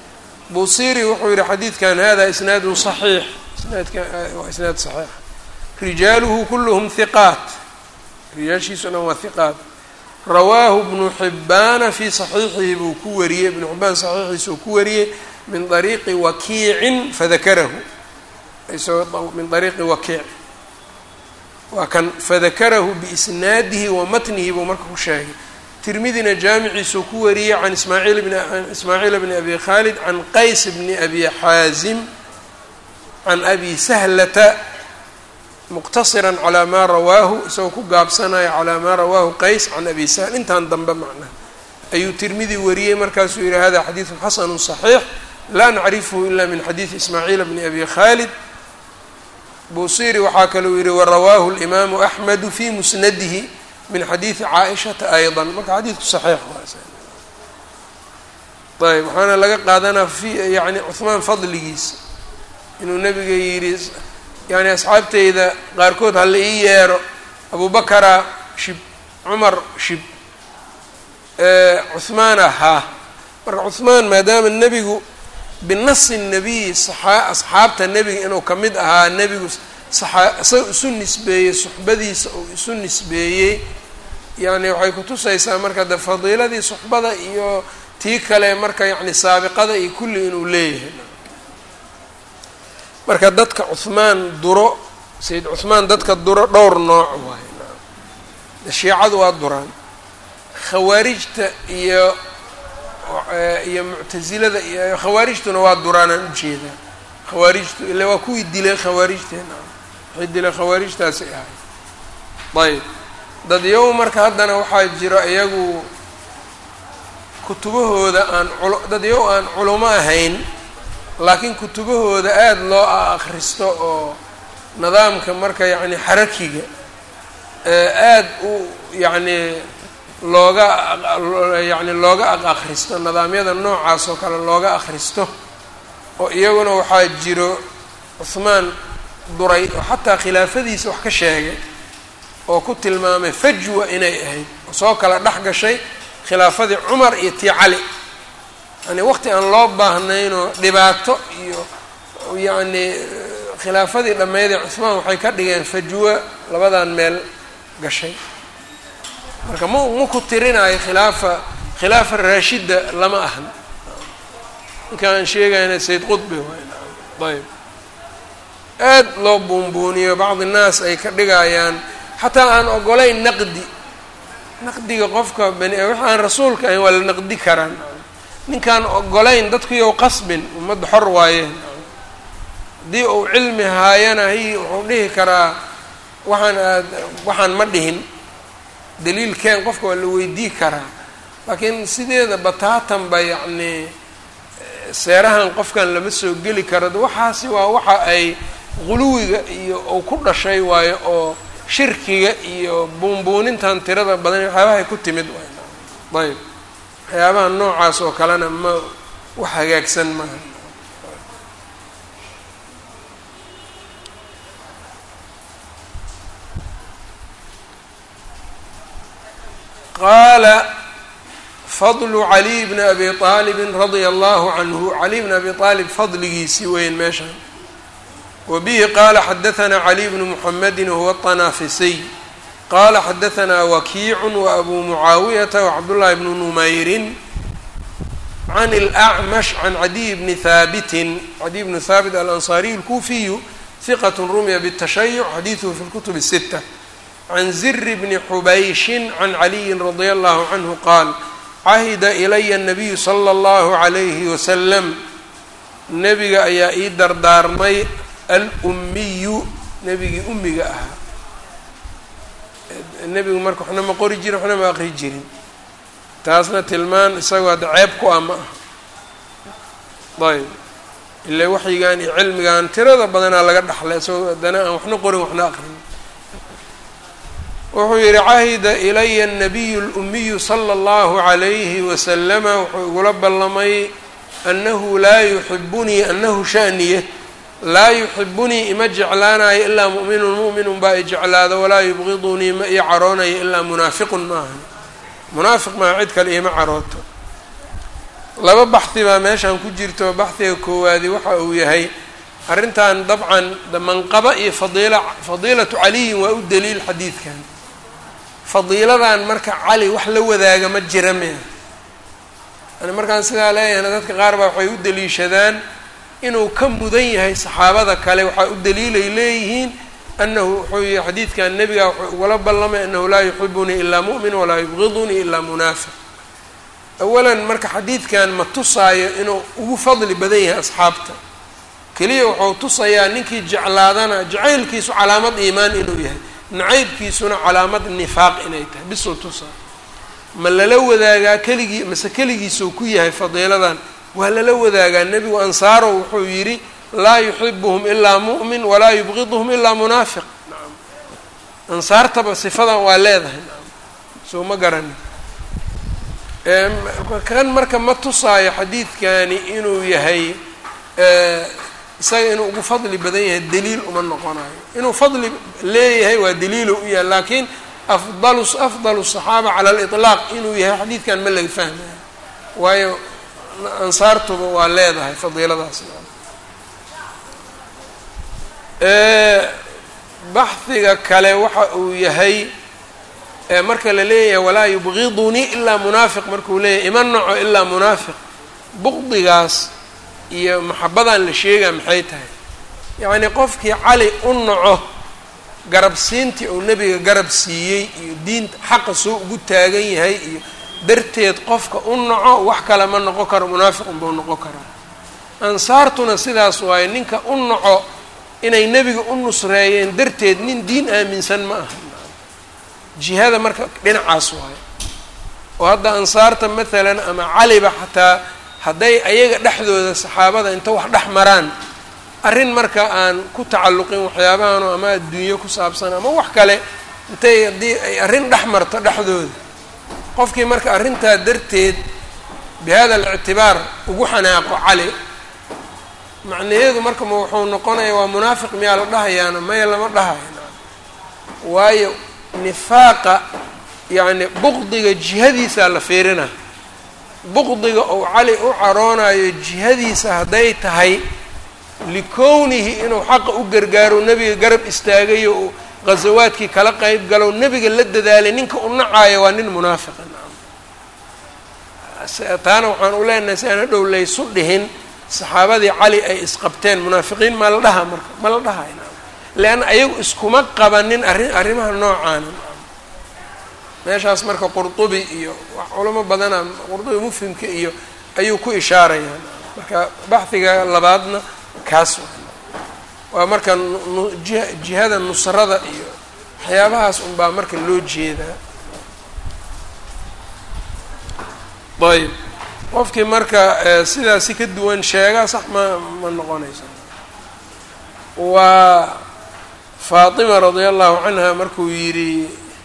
buusiri wuxuu yihi xadiidkan hada isnaadun saxiix isnaadka waa isnaad saxiix rijaaluhu kulluhum hiqaat rijaashiisu dhan waa hiqaat rawaahu bnu xibaana fii saxiixihi buu ku wariyey ibnu xibaan saxiixiisa uu ku wariyey min ariiqi wakiicin fadakarahu isagoo min ariiqi wakiic waa kan fadakarahu biisnaadihi wa matnihi buu marka ku sheegay tirmidina jaamiciisuu ku wariyey can ismaaciil bn ismaaciil bni abi khaalid can qays bni abi xaazim can abi sahlata muqtasiran calaa maa rawaahu isagoo ku gaabsanaya calaa maa rawaahu qays can abi sahl intaan dambe macnaha ayuu tirmidi wariyey markaasuu yihi hada xadiidu xasanu صaxiix laa nacrifhu ila min xadiidi ismaaciil bni abi khaalid busiri waxaa kaluu yihi warawaahu اlimaamu axmedu fi musnadihi min xadiidi caaishata ayضa marka xadiidku saxiix ayb waxaana laga qaadanaa fi yani cuhmaan fadligiisa inuu nabiga yidhi yani asxaabteyda qaarkood hala ii yeero abubakara shib cumar shib cuhmaan ahaa marka cuhmaan maadaama nebigu binasi nabiyi asxaabta nebiga inuu ka mid ahaa nebigu isaga isu nisbeeyey suxbadiisa uu isu nisbeeyey yani waxay kutusaysaa marka de fadiiladii suxbada iyo tii kale marka yani saabiqada iyo kulli inuu leeyahay marka dadka cuhmaan duro sayid cuhmaan dadka duro dhowr nooc waaye shiicadu waa duraan khawaarijta iyo iyo muctasilada iyo khawaarijtuna waa duraanaan ujeedaa khawaarijtu ila waa kuwii dilay khawaarijteena waxay dilay khawaarijtaasi ahay ayb dadyow marka haddana waxaa jiro iyagu kutubahooda aan dadyow aan culamo ahayn laakiin kutubahooda aada loo akhristo oo nidaamka marka yacni xarakiga aada u yacni looga yacni looga aq akhristo nidaamyada noocaas oo kale looga akhristo oo iyaguna waxaa jiro cuhmaan duray oo xataa khilaafadiisa wax ka sheegay oo ku tilmaamay fajwa inay ahayd oo soo kala dhex gashay khilaafadii cumar iyo tii cali yani waqti aan loo baahnaynoo dhibaato iyo yacni khilaafadii dhammeydee cuhmaan waxay ka dhigeen fajwa labadan meel gashay marka ma ma ku tirinayo khilaafa khilaafa raashida lama ahan ninkaan sheegayna sayd qudbi waay ayb aad loo buunbuuniyo bacdi naas ay ka dhigayaan xataa aan ogolayn naqdi naqdiga qofka bani wax aan rasuulka ahayn waa la naqdi karaan ninkaan ogolayn dadkuiyow qasbin ummadda xor waayeen haddii uu cilmi haayana hi wuxuu dhihi karaa waxaan aad waxaan ma dhihin daliilkeen qofka waa la weydii karaa laakiin sideeda bataatanba yacni seerahan qofkan lama soo geli karo waxaasi waa waxa ay quluwiga iyo uu ku dhashay waayo oo shirkiga iyo buunbuunintan tirada badan waxyaabahay ku timid waay ayb waxyaabaha noocaas oo kalena ma wax hagaagsan maaha qaala fadlu caliy bni abi aalibin radia allahu canhu caliy bni abi aalib fadligiisii weyn meeshaan wa bihi qaala xadahanaa caliy bnu muxamedin wahuwa طanaafisiy qala xadahanaa wakiicu waabuu mucaawiyata wacabdullahi bnu numayrin can اlأcmash can cadiy bni haabitin cadiy bnu haabit alanصariy اlkuufiyu hiqat rumiya bالtashayuc xadiiduhu fi اlkutub الsita can ziri bni xubayshin can caliyin radia allahu canhu qaal cahida ilaya الnabiyu slى اllahu عalayhi wasalam nebiga ayaa ii dardaarmay alummiyu nebigii ummiga ahaa nebigu marka waxna ma qori jirin waxna ma aqri jirin taasna tilmaan isagoo hadda ceeb ku ah ma ah ayb ila waxyigan iyo cilmigan tirada badanaa laga dhaxlay isagoo haddana aan waxna qorin waxna aqrin wuxuu yihi cahida ilaya الnabiyu اlumiyu slى اllahu عalayhi wasalama wuxuu igula ballamay anahu laa yuxibunii anahu shaniye laa yuxibunii ima jeclaanayo ilaa mu'minun mu'minun baa i jeclaado walaa yubqidunii ma ii caroonayo ilaa munaafiqun maaha munaafiq maa cid kale iima carooto laba baxdi baa meeshan ku jirto baxdiga koowaadi waxa uu yahay arrintan dabcan manqaba iyo fadiila fadiilatu caliyin waa u daliil xadiidkan fadiiladan marka cali wax la wadaaga ma jira mea yani markaan sidaa leeyahayna dadka qaar baa waxay u daliishadaan inuu ka mudan yahay saxaabada kale waxaa u daliilay leeyihiin anahu wuxuu yihi xadiidkan nebiga wuxuu ugala ballamay anahu laa yuxibunii ilaa mu'min walaa yubgidunii ilaa munaafiq awalan marka xadiidkan ma tusaayo inuu ugu fadli badan yahay asxaabta keliya wuxuu tusayaa ninkii jeclaadana jacaylkiisu calaamad iimaan inuu yahay nacaybkiisuna calaamad nifaaq inay tahay bisuu tusaa ma lala wadaagaa keligii mase keligiisuu ku yahay fadiiladan waa lala wadaagaa nebigu ansaaro wuxuu yidhi laa yuxibuhum ilaa mu'min walaa yubgiduhum ilaa munaafiq nacam ansaartaba sifadan waa leedahay nacam soo ma garani kan marka ma tusaayo xadiidkani inuu yahay isaga inuu ugu fadli badan yahay daliil uma noqonayo inuu fadli leeyahay waa daliilo u yahay laakiin afdalu afdalu الصaxaaba cala اliطlaaq inuu yahay xadiidkan ma laga fahmayo waayo ansaartuba waa leedahay fadiiladaas baxhiga kale waxa uu yahay marka la leeyahay walaa yubgidunii ilaa munaafiq markuu leeyahay ima naco ilaa munaafiq buqdigaas iyo maxabadan la sheegaa maxay tahay yacnii qofkii cali u naco garabsiintii uu nebiga garab siiyey iyo diinta xaqa soo ugu taagan yahay iyo darteed qofka u naco wax kale ma noqon karo munaafiqun buu noqon karaa ansaartuna sidaas waaye ninka u naco inay nebiga u nusreeyeen darteed nin diin aaminsan ma aha jihada marka dhinacaas waayo oo hadda ansaarta maalan ama caliba xataa hadday ayaga dhexdooda saxaabada inta wax dhex maraan arrin marka aan ku tacalluqin waxyaabahan ama adduunyo ku saabsan ama wax kale intay haddii ay arrin dhex marto dhexdooda qofkii marka arrintaa darteed bi hada alictibaar ugu xanaaqo cali macnaheedu marka ma wuxuu noqonaya waa munaafiq miyaa la dhahayaana maya lama dhahayo waayo nifaaqa yacni buqdiga jihadiisaa la fiirina buqdiga ou cali u caroonayo jihadiisa hadday tahay likownihi inuu xaqa u gargaaro nebiga garab istaagayo uu ghasawaadkii kala qeyb galo nebiga la dadaalay ninka u nacaayo waa nin munaafiqa taana waxaan u leenahay si aan hadhow laysu dhihin saxaabadii cali ay isqabteen munaafiqiin ma la dhaha marka ma la dhahay leanna ayagu iskuma qabanin arrin arrimaha noocaana meeshaas marka qurdubi iyo wax culamo badana qurdubi mufhimka iyo ayuu ku ishaarayaa marka baxhiga labaadna kaas waa marka jiha jihada nusrada iyo waxyaabahaas unbaa marka loo jeedaa ayb qofkii marka sidaasi ka duwan sheegaa sax ma ma noqonayso waa faatima radia allahu canha markuu yidhi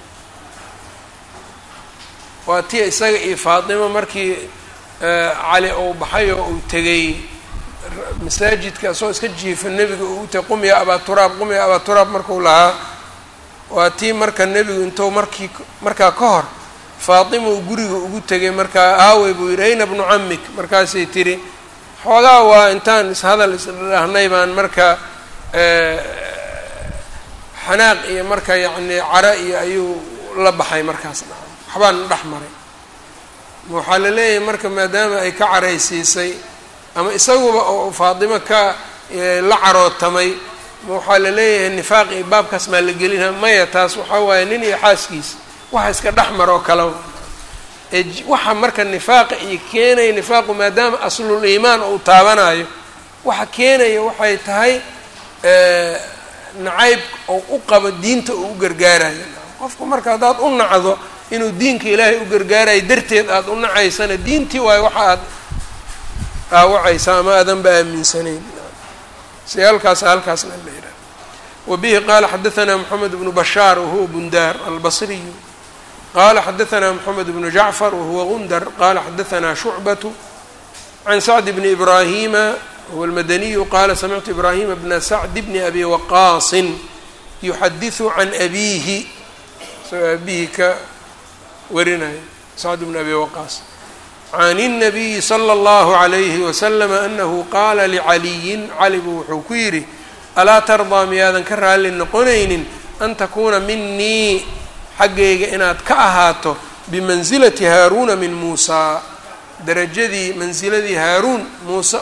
waa tii isaga iyo faatima markii cali uu baxay oo uu tegay masaajidka asagoo iska jiifa nebiga uu utay qum ya abaa turaab qum ya abaa turaab marku lahaa waa tii marka nebigu intuu markii markaa ka hor faatima uu guriga ugu tegay markaa aawey buu yidhi ayna bnu camik markaasay tiri xoogaa waa intaan ishadal isdhahnay baan marka xanaaq iyo marka yacni cara iyo ayuu la baxay markaas waxbaan dhex maray waxaa la leeyahay marka maadaama ay ka caraysiisay ama isaguba oo faatimo ka la carootamay waxaa la leeyahay nifaaq iyo baabkaas maa la gelina maya taas waxaa waaye nin iyo xaaskiisa waxa iska dhex maroo kale ee waxa marka nifaaqa iyo keenaya nifaaqu maadaama aslul iimaan uu taabanayo waxa keenaya waxay tahay nacayb oo u qabo diinta uu u gargaarayo qofku marka haddaad u nacdo inuu diinka ilaahay u gargaarayo darteed aada u nacaysana diintii waayo waxa aad dhaawacaysa ama aadanba aaminsanayn si halkaas halkaasna la yidhaha wabihi qaala xadaثna mxamed bnu bashaar wahuwa bundaar albasriyu qala xadaثna mxamed bnu jacfar wahuwa gundar qala xadaثna shucbaة can sacd bni ibrahima huwa اlmadaniyu qala samictu ibrahima bna sacd bni abi waqaasin yuxadiثu can abihi isagoo abihi ka warinaya sacd bni abi waqaas can الnabiyi slى اllahu عalayhi waslm anahu qaala licaliyin cali buu wuxuu ku yidhi alaa tardaa miyaadan ka raalli noqonaynin an takuuna minii xaggayga inaad ka ahaato bimansilati haaruuna min muusaa darajadii mansiladii haaruun muuse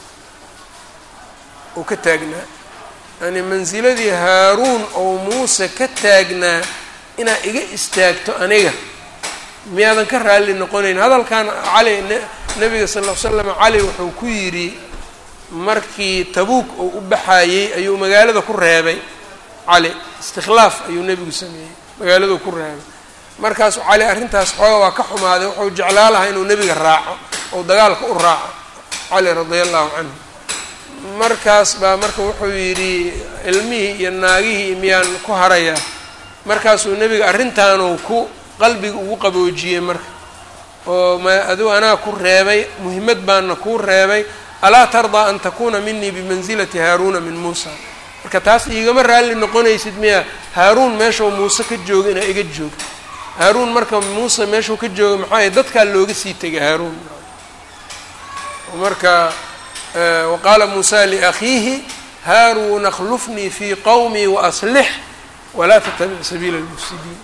uu ka taagnaa yani mansiladii haaruun ou muuse ka taagnaa inaad iga istaagto aniga miyaadan ka raalli noqonayn hadalkan cali nabiga sal l slam cali wuxuu ku yidhi markii tabuuk uu u baxayey ayuu magaalada ku reebay cali istikhlaaf ayuu nebigu sameeyey magaaladuu ku reebay markaasuu cali arrintaas xooga waa ka xumaaday wuxuu jeclaa lahaa inuu nebiga raaco ou dagaalka u raaco cali radia allahu canhu markaas baa marka wuxuu yidhi ilmihii iyo naagihii miyaan ku harayaa markaasuu nebiga arrintaanuu ku qalbiga ugu qaboojiyey marka oo ma adigu anaa ku reebay muhimmad baana kuu reebay alaa tardaa an takuuna minii bimansilati haaruuna min muusa marka taas iigama raalli noqonaysid miya haaruun meeshau muuse ka jooga inaa iga joogto haaruun marka muuse meeshuu ka jooga maxaa dadkaa looga sii tegay haaruun marka waqaala muusa liakhiihi haaruun akhlufnii fii qowmii waaslix walaa tatabic sabiila lmufsidiin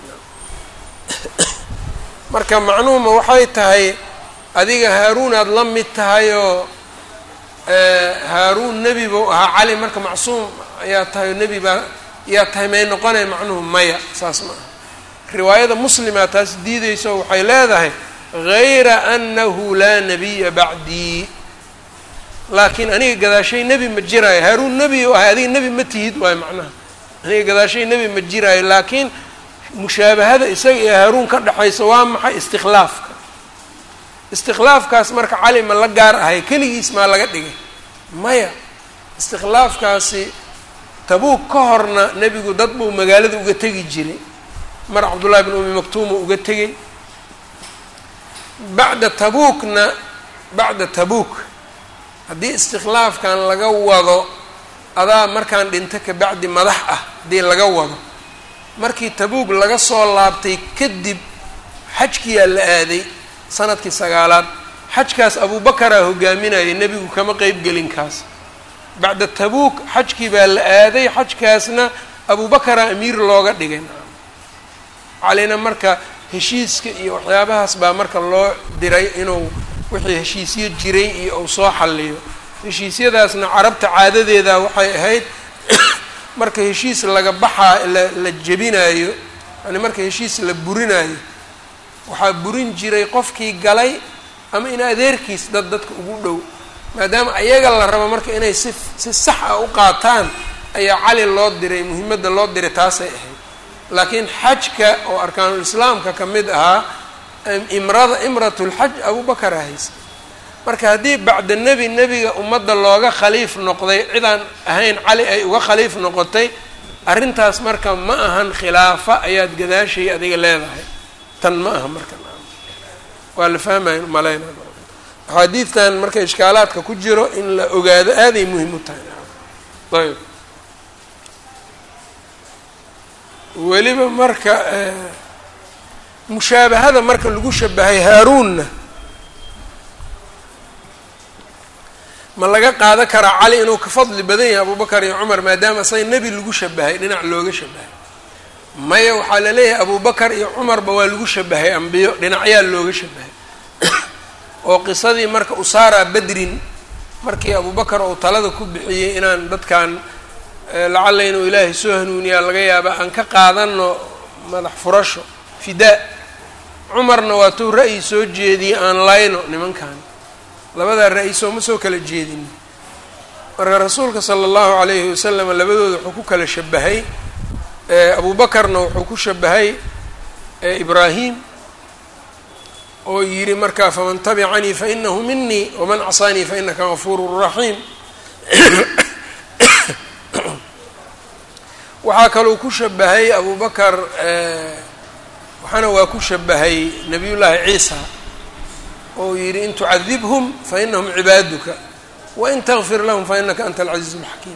marka macnuhuma waxay tahay adiga haaruunaad la mid tahay oo haaruun nebi buu ahaa cali marka macsuum ayaa tahay oo nebi baa yaa tahay may noqonay macnuhu maya saas ma aha riwaayada muslimaa taas diidayso waxay leedahay gayra annahu laa nabiya bacdii laakiin aniga gadaashay nebi ma jiraayo haaruun nebi u ahay adiga nebi ma tihid waayo macnaha aniga gadaashay nebi ma jiraayo laakiin mushaabahada isaga iyo haaruun ka dhexaysa waa maxay istikhlaafka istikhlaafkaas marka cali ma la gaar ahay keligiis maa laga dhigay maya istikhlaafkaasi tabuuk ka horna nebigu dad buu magaalada uga tegi jiray mar cabdullahi bin umi maktuuma uga tegay bacda tabuukna bacda tabuuk haddii istikhlaafkan laga wado adaa markaan dhinto kabacdi madax ah haddii laga wado markii tabuuk laga soo laabtay kadib xajkiyaa la aaday sanadkii sagaalaad xajkaas abubakaraa hogaaminayay nebigu kama qeyb gelin kaas bacda tabuuk xajkii baa la aaday xajkaasna abubakaraa amiir looga dhigay calina marka heshiiska iyo waxyaabahaas baa marka loo diray inuu wixii heshiisyo jiray iyo uu soo xalliyo heshiisyadaasna carabta caadadeeda waxay ahayd marka heshiis laga baxaa la la jebinaayo yani marka heshiis la burinaayo waxaa burin jiray qofkii galay ama in adeerkiis dad dadka ugu dhow maadaama ayaga la rabo marka inay si si sax ah u qaataan ayaa cali loo diray muhimadda loo diray taasay ahayd laakiin xajka oo arkaanul islaamka ka mid ahaa imrada imratulxaj abubakar ahaysa marka haddii bacda nebi nebiga ummadda looga khaliif noqday cidaan ahayn cali ay uga khaliif noqotay arrintaas marka ma ahan khilaafa ayaad gadaashay adiga leedahay tan ma aha marka waa la fahmaya malayna axaadiidtan marka ishkaalaadka ku jiro in la ogaado aaday muhim u tahay ayb weliba marka mushaabahada marka lagu shabahay haaruunna ma laga qaadan karaa cali inuu ka fadli badan yahay abubakar iyo cumar maadaama say nebi lagu shabahay dhinac looga shabahay maya waxaa la leeyahay abubakar iyo cumarba waa lagu shabahay ambiyo dhinacyaa looga shabahay oo qisadii marka usaara bedrin markii abubakar uu talada ku bixiyey inaan dadkan lacalla inuu ilaahay soo hanuuniyaa laga yaaba aan ka qaadano madax furasho fidaa cumarna waa tuu ra'yi soo jeediyey aan layno nimankan labadaa ra-y sooma soo kala jeedin marka rasuulka sala allahu calayhi wasalam labadooda wuxuu ku kala shabahay abubakarna wuxuu ku shabahay ibraahim oo yidhi markaa faman tabicanii fainahu minii waman casaanii fainaka gafuuru raxiim waxaa kaluu ku shabahay abubakar waxaana waa ku shabahay nabiyullaahi ciisa oo yidhi in tucadibhum fainahum cibaaduka wain takfir lahum fainaka anta alcaziiz اlxakiim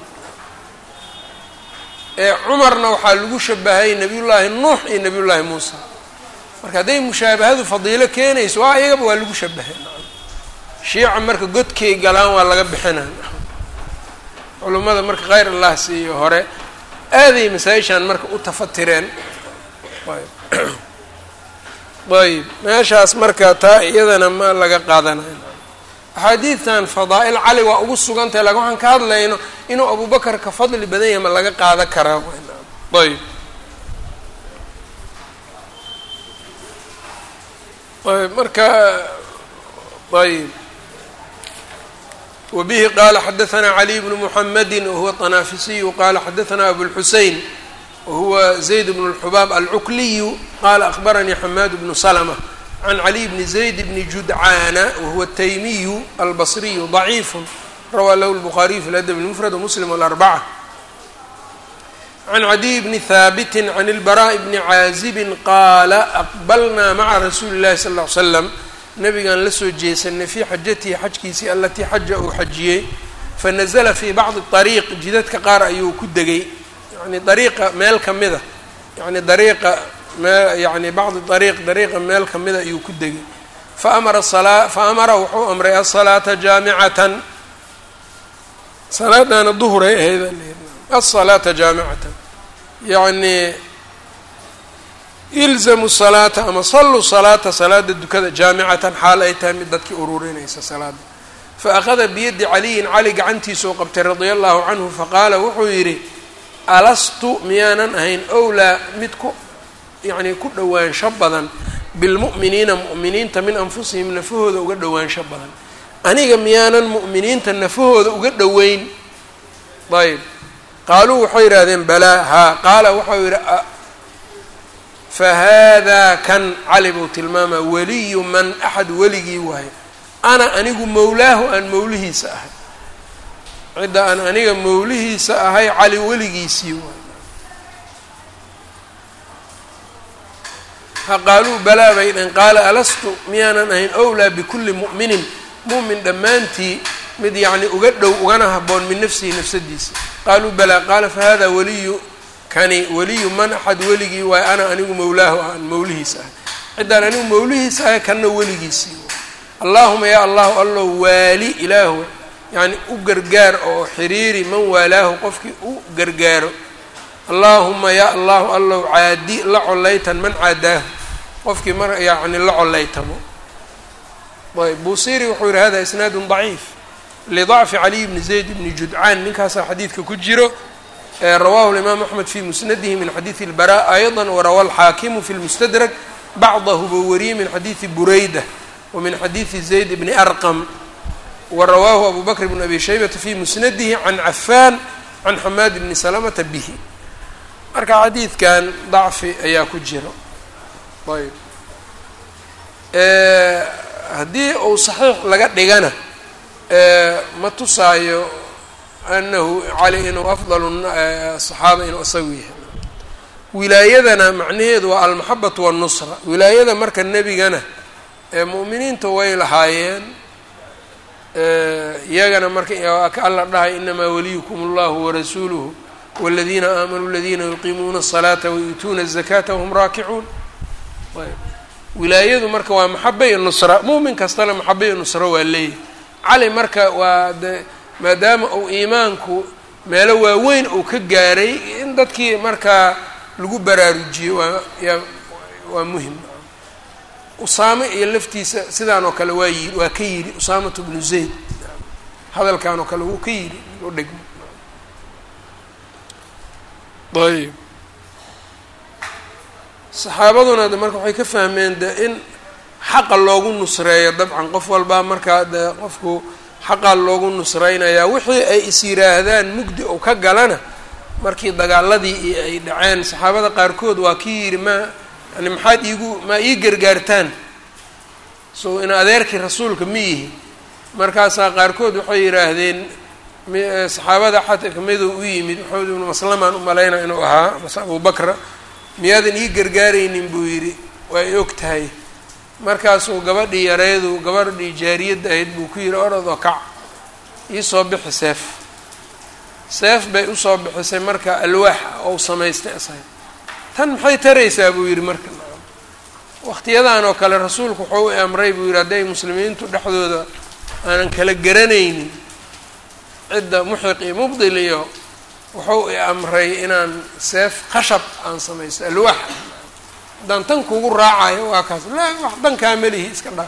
cumarna waxaa lagu shabahay nabiyullaahi nuux iyo nabiyullaahi muusa marka hadday mushaabahadu fadiilo keenayso waa iyagaba waa lagu shabahay shiica marka godkay galaan waa laga bixinaa culummada marka khayr allah siiyo hore aaday masaa-ishaan marka u tafatireen ayb meeshaas marka taa iyadana ma laga qaadanayo axaadiidtan fadaa-il cali waa ugu sugan tahay lakin waxaan ka hadlayno inuu abubakar ka fadli badan yahay ma laga qaadan karaa ayb ayb marka ayb wbihi qala xadaثna caliي bnu mحamedi wahuwa طanaafisiyu qala xadaثna abulxusein wahuwa zayd bn اlxubaab alcukliyu qala akhbaranii xamaad bnu slmة can caliي bni zayd bni judcaana wahuwa الtaymiyu albصriyu ضaciif rawaa lahu الbukhaariyu fi ladb اlmfrad wmuslim wاlarbacة can cadiy bni haabiti can اlbaraaء bni caazibin qaala aqbalnaa maca rasuuli اllahi sal اه ly slam nabigaan la soo jeesanay fii xajatihi xajkiisii alatii xaja uu xajiyey fanazla fii bacdi ariiq jidadka qaar ayuu ku degay yani dariiqa meel ka mida yani dariiqa mee yani bacdi ariiq dariiqa meel ka mida ayuu ku degay faamara salaa fa amara wuxuu amray asalaata jaamicatan salaadana duhuray ahayd asalaata jaamicatan yani ilzamu salaata ama saluu salaata salaada dukada jaamicatan xaal ay tahay mid dadkii ururinaysa salaada fa akhada biyadi caliyin cali gacantiisuu qabtay radia allahu canhu faqaala wuxuu yidhi alastu miyaanan ahayn owlaa mid ku yacnii ku dhowaansho badan bilmu'miniina mu'miniinta min anfusihim nafahooda uga dhowaansho badan aniga miyaanan mu'miniinta nafahooda uga dhoweyn ayb qaaluu waxay yidhahdeen balaa haa qaala waxau yidhi fahaadaa kan cali buu tilmaamaa weliyu man axad weligii waayo ana anigu mowlaahu aan mowlihiisa ahay cidda aan aniga mowlihiisa ahay cali weligiisii waayo ha qaaluu balaa bay dheen qaala alastu miyaanan ahayn owlaa bikulli mu'minin mu'min dhammaantii mid yacni uga dhow ugana haboon min nafsihi nafsadiisa qaaluu balaa qaala fahada waliyu kani weliyu man axad weligii waayo ana anigu mowlaahu aan mowlihiisa ahay ciddaan anigu mowlihiisa ahay kanna weligiisii allaahuma yaa allahu allow waali ilaahu yacni u gargaar oo xiriiri man waalaahu qofkii u gargaaro allaahuma yaa allahu allow caadi la collaytan man caadaahu qofkii mar yacni la collaytamo ayb buusiri wuxuu yihi hada isnaadun daciif lidacfi caliy bni zayd bni judcaan ninkaasaa xadiidka ku jiro rawahu الإmam أحmed fi musnadihi min xadiiثi الbarاء أيضا warawa الxaakimu fi اlmustdrك bacdahu buu wariyey min xadiiثi burayda wa min xadiiثi zayd bni arqm warawaahu abu bakr bn abi shaybata fi musnadihi can cafan can xamaad bni salamata bihi marka xadiidkan dacfi ayaa ku jiro ayb haddii uu صaxiix laga dhigana ma tusaayo anahu cali inuu afdalu saxaaba inuu isagu yahay wilaayadana macnaheedu waa almaxabatu wannusra wilaayada marka nebigana ee mu'miniinta way lahaayeen iyagana marka ka alla dhahay inamaa waliyukum allahu warasuuluhu waladiina aamanuu aladiina yuqiimuuna الsalaata wayuutuuna الzakata wahum raakicuun wilaayadu marka waa maxaba iyo nusra mu'min kastana maxaba iyo nusra waa leeyahy cali marka waa de maadaama uu iimaanku meelo waaweyn uu ka gaaray in dadkii markaa lagu baraarujiyo waa yaa waa muhim usaame iyo laftiisa sidaan oo kale waa yi waa ka yidhi usaamatu bnu zayd hadalkan oo kale wuu ka yidhi u dhigmo ayb saxaabaduna de marka waxay ka fahmeen de in xaqa loogu nusreeyo dabcan qof walbaa markaa de qofku xaqaa loogu nusraynayaa wixii ay is yiraahdaan mugdi ou ka galana markii dagaaladii iyo ay dhaceen saxaabada qaarkood waa kii yidhi ma yani maxaad iigu maa ii gargaartaan so in adeerkii rasuulka ma yihi markaasaa qaarkood waxay yidhaahdeen saxaabada xata kamiduu u yimid maxamed ibnu maslamaan u malayna inuu ahaa mase abubakra miyaadan ii gargaaraynin buu yidhi waa i og tahay markaasuu gabadhii yareedu gabadhii jaariyadda ahayd buu ku yidhi orodoo kac iisoo bixi seef seef bay usoo bixisay marka alwaax ou samaystay asaga tan maxay taraysaa buu yidhi marka waqtiyadan oo kale rasuulku wuxuu i amray buu yidhi hadday muslimiintu dhexdooda aanan kala garanaynin cidda muxiq iyo mubdil iyo wuxuu i amray inaan seef khashab aan samaysto alwaax haddaan tan kugu raacayo waa kaas la wax dankaa melihi iska dhaaf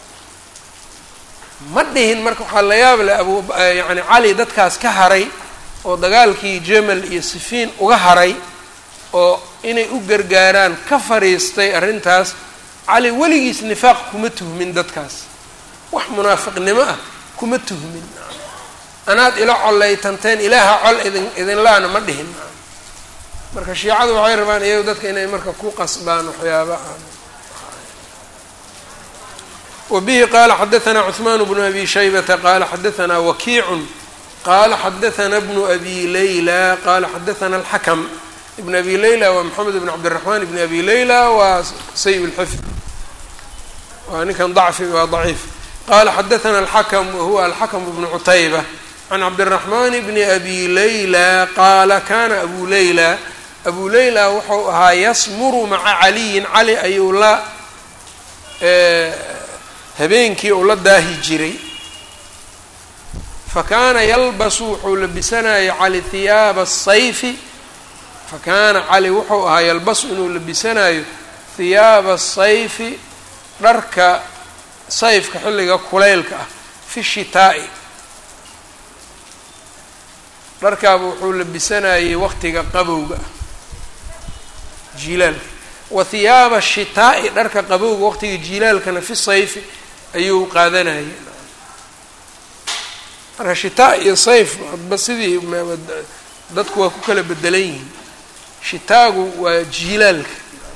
ma dhihin marka waxaa la yaab leh abu yacni cali dadkaas ka haray oo dagaalkii jamal iyo sifiin uga haray oo inay u gargaaraan ka fariistay arrintaas cali weligiis nifaaq kuma tuhmin dadkaas wax munaafiqnimo ah kuma tuhmin anaad ila collaytanteen ilaaha col idin idinlaana ma dhihin marka shiicadu waxay rabaan iyagu dadka inay marka ku qasbaan waxyaaba aan wbihi qala xadaثna cثman bnu abi shaybata qala xadaثna wakiicu qala xadaثna bnu abi layla qala xadaثna اlxakm ibn abi layla waa mxamed bn cabdالرaحman ibn abi layla waa say اlxifd waa ninkan dacfi waa ضaciif qala xadaثna اlxakm wahuwa alxakm bnu cutayba can cabdالرaحman bni abi layla qaala kana abu layla abu layla wuxuu ahaa yasmuru maca caliyin cali ayuu la habeenkii uu la daahi jiray fa kaana yalbasu wuxuu labisanayay cali hiyaaba asayfi fa kaana cali wuxuu ahaa yalbasu inuu labisanayo hiyaaba asayfi dharka sayfka xilliga kulaylka ah fi shitaa'i dharkaaba wuxuu labisanayay waqtiga qabowga ah jiilaalka wa hiyaaba shitaa'i dharka qabowga waqtiga jiilaalkana fi sayfi ayuu qaadanayay marka shitaa iyo sayf adba sidii dadku waa ku kala bedelan yihiin shitaagu waa jiilaalka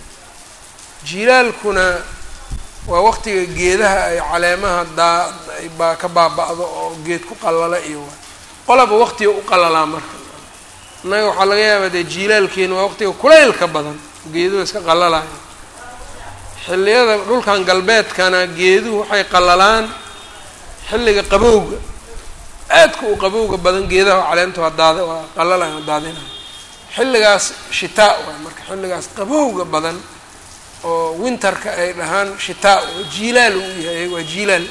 jiilaalkuna waa waqtiga geedaha ay caleemaha daa baa ka baaba-do oo geed ku qalala iyo waa qolaba waqtiga u qalalaa marka innaga waxaa laga yaabaa dee jiilaalkeena waa waqtiga kulaylka badan geeduhu iska qalalaya xilliyada dhulkan galbeedkana geeduhu waxay qalalaan xilliga qabowga aadka u qabowga badan geedaha caleenta waa daad waa qalalaya waa daadinaya xilligaas shitaa waay marka xilligaas qabowga badan oo winterka ay dhahaan shitaa oo jiilaal uu yahay waa jiilaal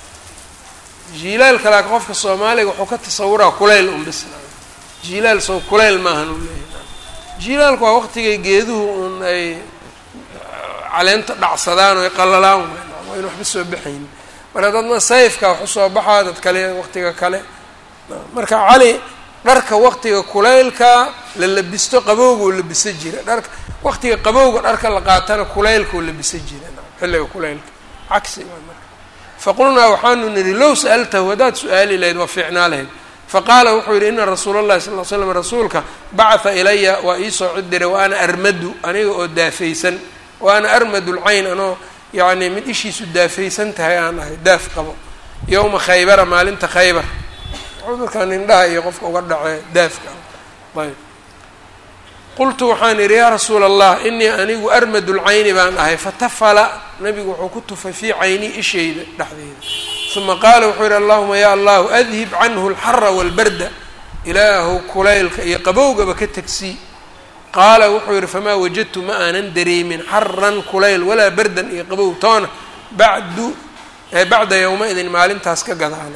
jiilaalka laakiin qofka soomaaliga wuxuu ka tasawuraa kulayl un bis jiilaal sow kulayl maahan uu leeyahay jiilaalku waa waqtigay geeduhu un ay caleenta dhacsadaan oo ay qalalaan waa in waxba soo baxayn marka dadna sayfka wax usoo baxaa dad kale waqtiga kale marka cali dharka waqtiga kulaylka la labisto qabowga oo labisa jira dharka waqtiga qabowga dharka la qaatana kulaylka oo labisa jira xilliga kulaylka cagsi waa marka faqulnaa waxaanu nidhi low sa'altahu haddaad su-aali lahayd waa fiicnaa lahayd faqaala wuxuu yidhi ina rasuula allahi sal l slam rasuulka bacatha ilaya waa iisoo cid diray wa ana armadu aniga oo daafaysan wa ana armadu lcayn anoo yacni mid ishiisu daafaysan tahay aan ahay daaf qabo yowma khaybara maalinta khaybar cudurkan indhaha iyo qofka uga dhacee daafka ayb qultu waxaan idhi yaa rasuula allah inii anigu armadu lcayni baan ahay fatafala nabigu wuxuu ku tufay fii cayni ishayda dhexdeeda uma qaala wuxuu yidhi allahuma ya allahu adhib canhu alxara walbarda ilaahu kulaylka iyo qabowgaba ka tegsii qaala wuxuu yidhi famaa wajadtu ma aanan dareemin xaran kulayl walaa bardan iyo qabow toona bacdu bacda yowma-idin maalintaas ka gadaale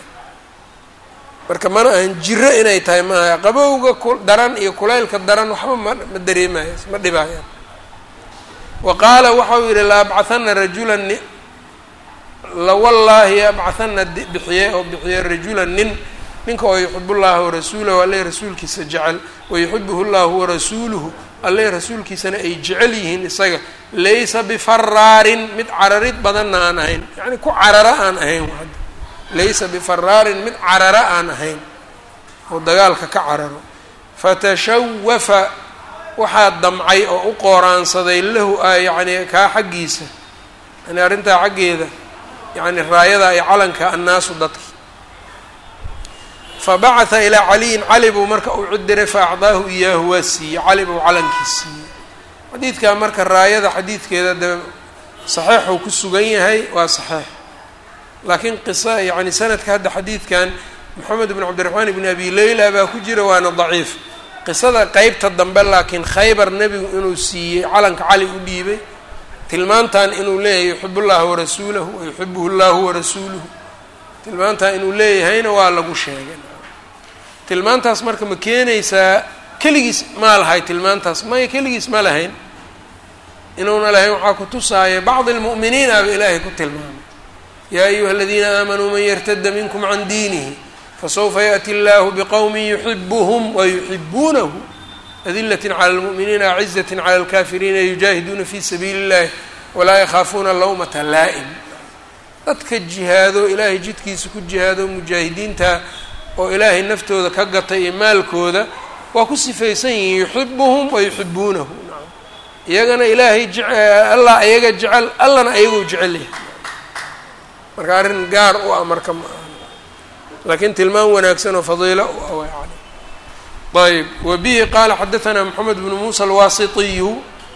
marka mana ahan jiro inay tahay maaha qabowga daran iyo kulaylka daran waxba ma ma dareemaya ma dhibaayaan wa qaala waxau yidhi la abcahana rajulan lawallaahi abcahana bixiye oo bixiye rajulan nin ninka oo yuxib llaha warasuulahu alle rasuulkiisa jecel wayuxibuhu llahu warasuuluhu alle rasuulkiisana ay jecel yihiin isaga laysa bifaraarin mid cararid badanna aan ahayn yacni ku carara aan ahayn laysa bifaraarin mid carara aan ahayn oo dagaalka ka cararo fatashawafa waxaa damcay oo u qooraansaday lahu yacni kaa xaggiisa yani arrintaa xaggeeda yacni raayada iyo calanka annaasu dadki fabacatha ilaa caliyin cali buu marka uu cidiray fa acdaahu iyaahu waa siiyey cali buu calankii siiyey xadiidkaa marka raayada xadiidkeeda dee saxiixuu ku sugan yahay waa saxiix laakiin qisa yacni sanadka hadda xadiidkan moxamed bn cabdiraxmaan ibn abi leyla baa ku jira waana daciif qisada qeybta dambe laakiin khaybar nebigu inuu siiyey calanka cali u dhiibay tilmaantan inuu leeyahay yuxib llaha warasuulahu wayuxibuhu llahu warasuuluhu tilmaantaa inuu leeyahayna waa lagu sheegay tilmaantaas marka ma keenaysaa keligiis maa lahay tilmaantaas maya keligiis ma lahayn inuuna lahayn waxaa ku tusaaya bacdi lmu'miniin aba ilaahay ku tilmaamay yaa ayuha aladiina aamanuu man yartada minkum can diinihi fasawfa yaأti اllahu bqowmi yuxibuhm wayuxibuunahu adilaة clى اlmuؤminiina acizaة clى اlkafiriina yujaahiduuna fi sabiili اllahi walaa yakhaafuuna lawmata laa'im dadka jihaado ilaahay jidkiisa ku jihaado mujaahidiinta oo ilaahay naftooda ka gatay iyo maalkooda waa ku sifaysan yihiin yuxibuhum wayuxibuunahu iyagana ilaahay allah iyaga jecel allana ayagoo jecel yahay marka arrin gaar u ah marka ma aha laakiin tilmaan wanaagsan oo fadiilo u ah yani ayb wa bihi qaala xadaثana moxamed bnu muusa alwaasitiyu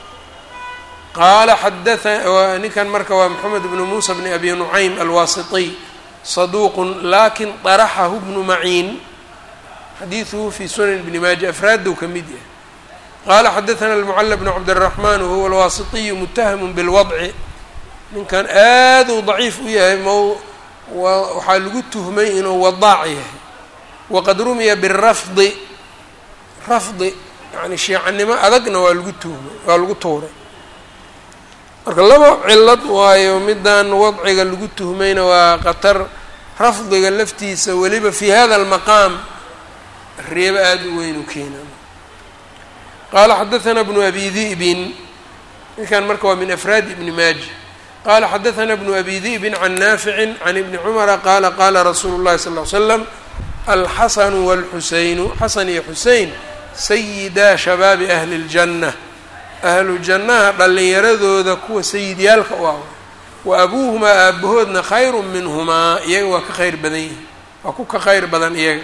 qaala xadaa ninkan marka waa moxamed bnu muusa bni abi nucaym alwaasitiy saduuqun lakin طaraxahu bnu maciin xadiiثuhu fi sunan bni maaja afraaddow ka mid yahay qaala xadaثana almucala bnu cabdالraxman wahuwa alwaasitiyu mutahamu bilwadci ninkan aad uu daciif u yahay mo waxaa lagu tuhmay inuu wadaac yahay waqad rumiya birafdi rafdi yani shiicanimo adagna waa lagu tuhmay waa lagu tuuray marka laba cilad waayo middan wadciga lagu tuhmayna waa qatar rafdiga laftiisa weliba fi hada almaqaam reebo aada u weyn u keena qaala xadaثana bnu abi di'bin ninkan marka waa min afraadi ibni maaja qala xadaثna bnu abi di'bin can naafici can ibni cumara qaala qaala rasuulu اllahi sal ly slam alxasanu wاlxuseynu xasan iyo xusein sayidaa shabaabi ahli اljanna ahlu jannaha dhallinyaradooda kuwa sayidyaalka u ah wa abuuhumaa aabahoodna khayru minhumaa iyaga waa ka khayr badan yihin waa ku ka khayr badan iyaga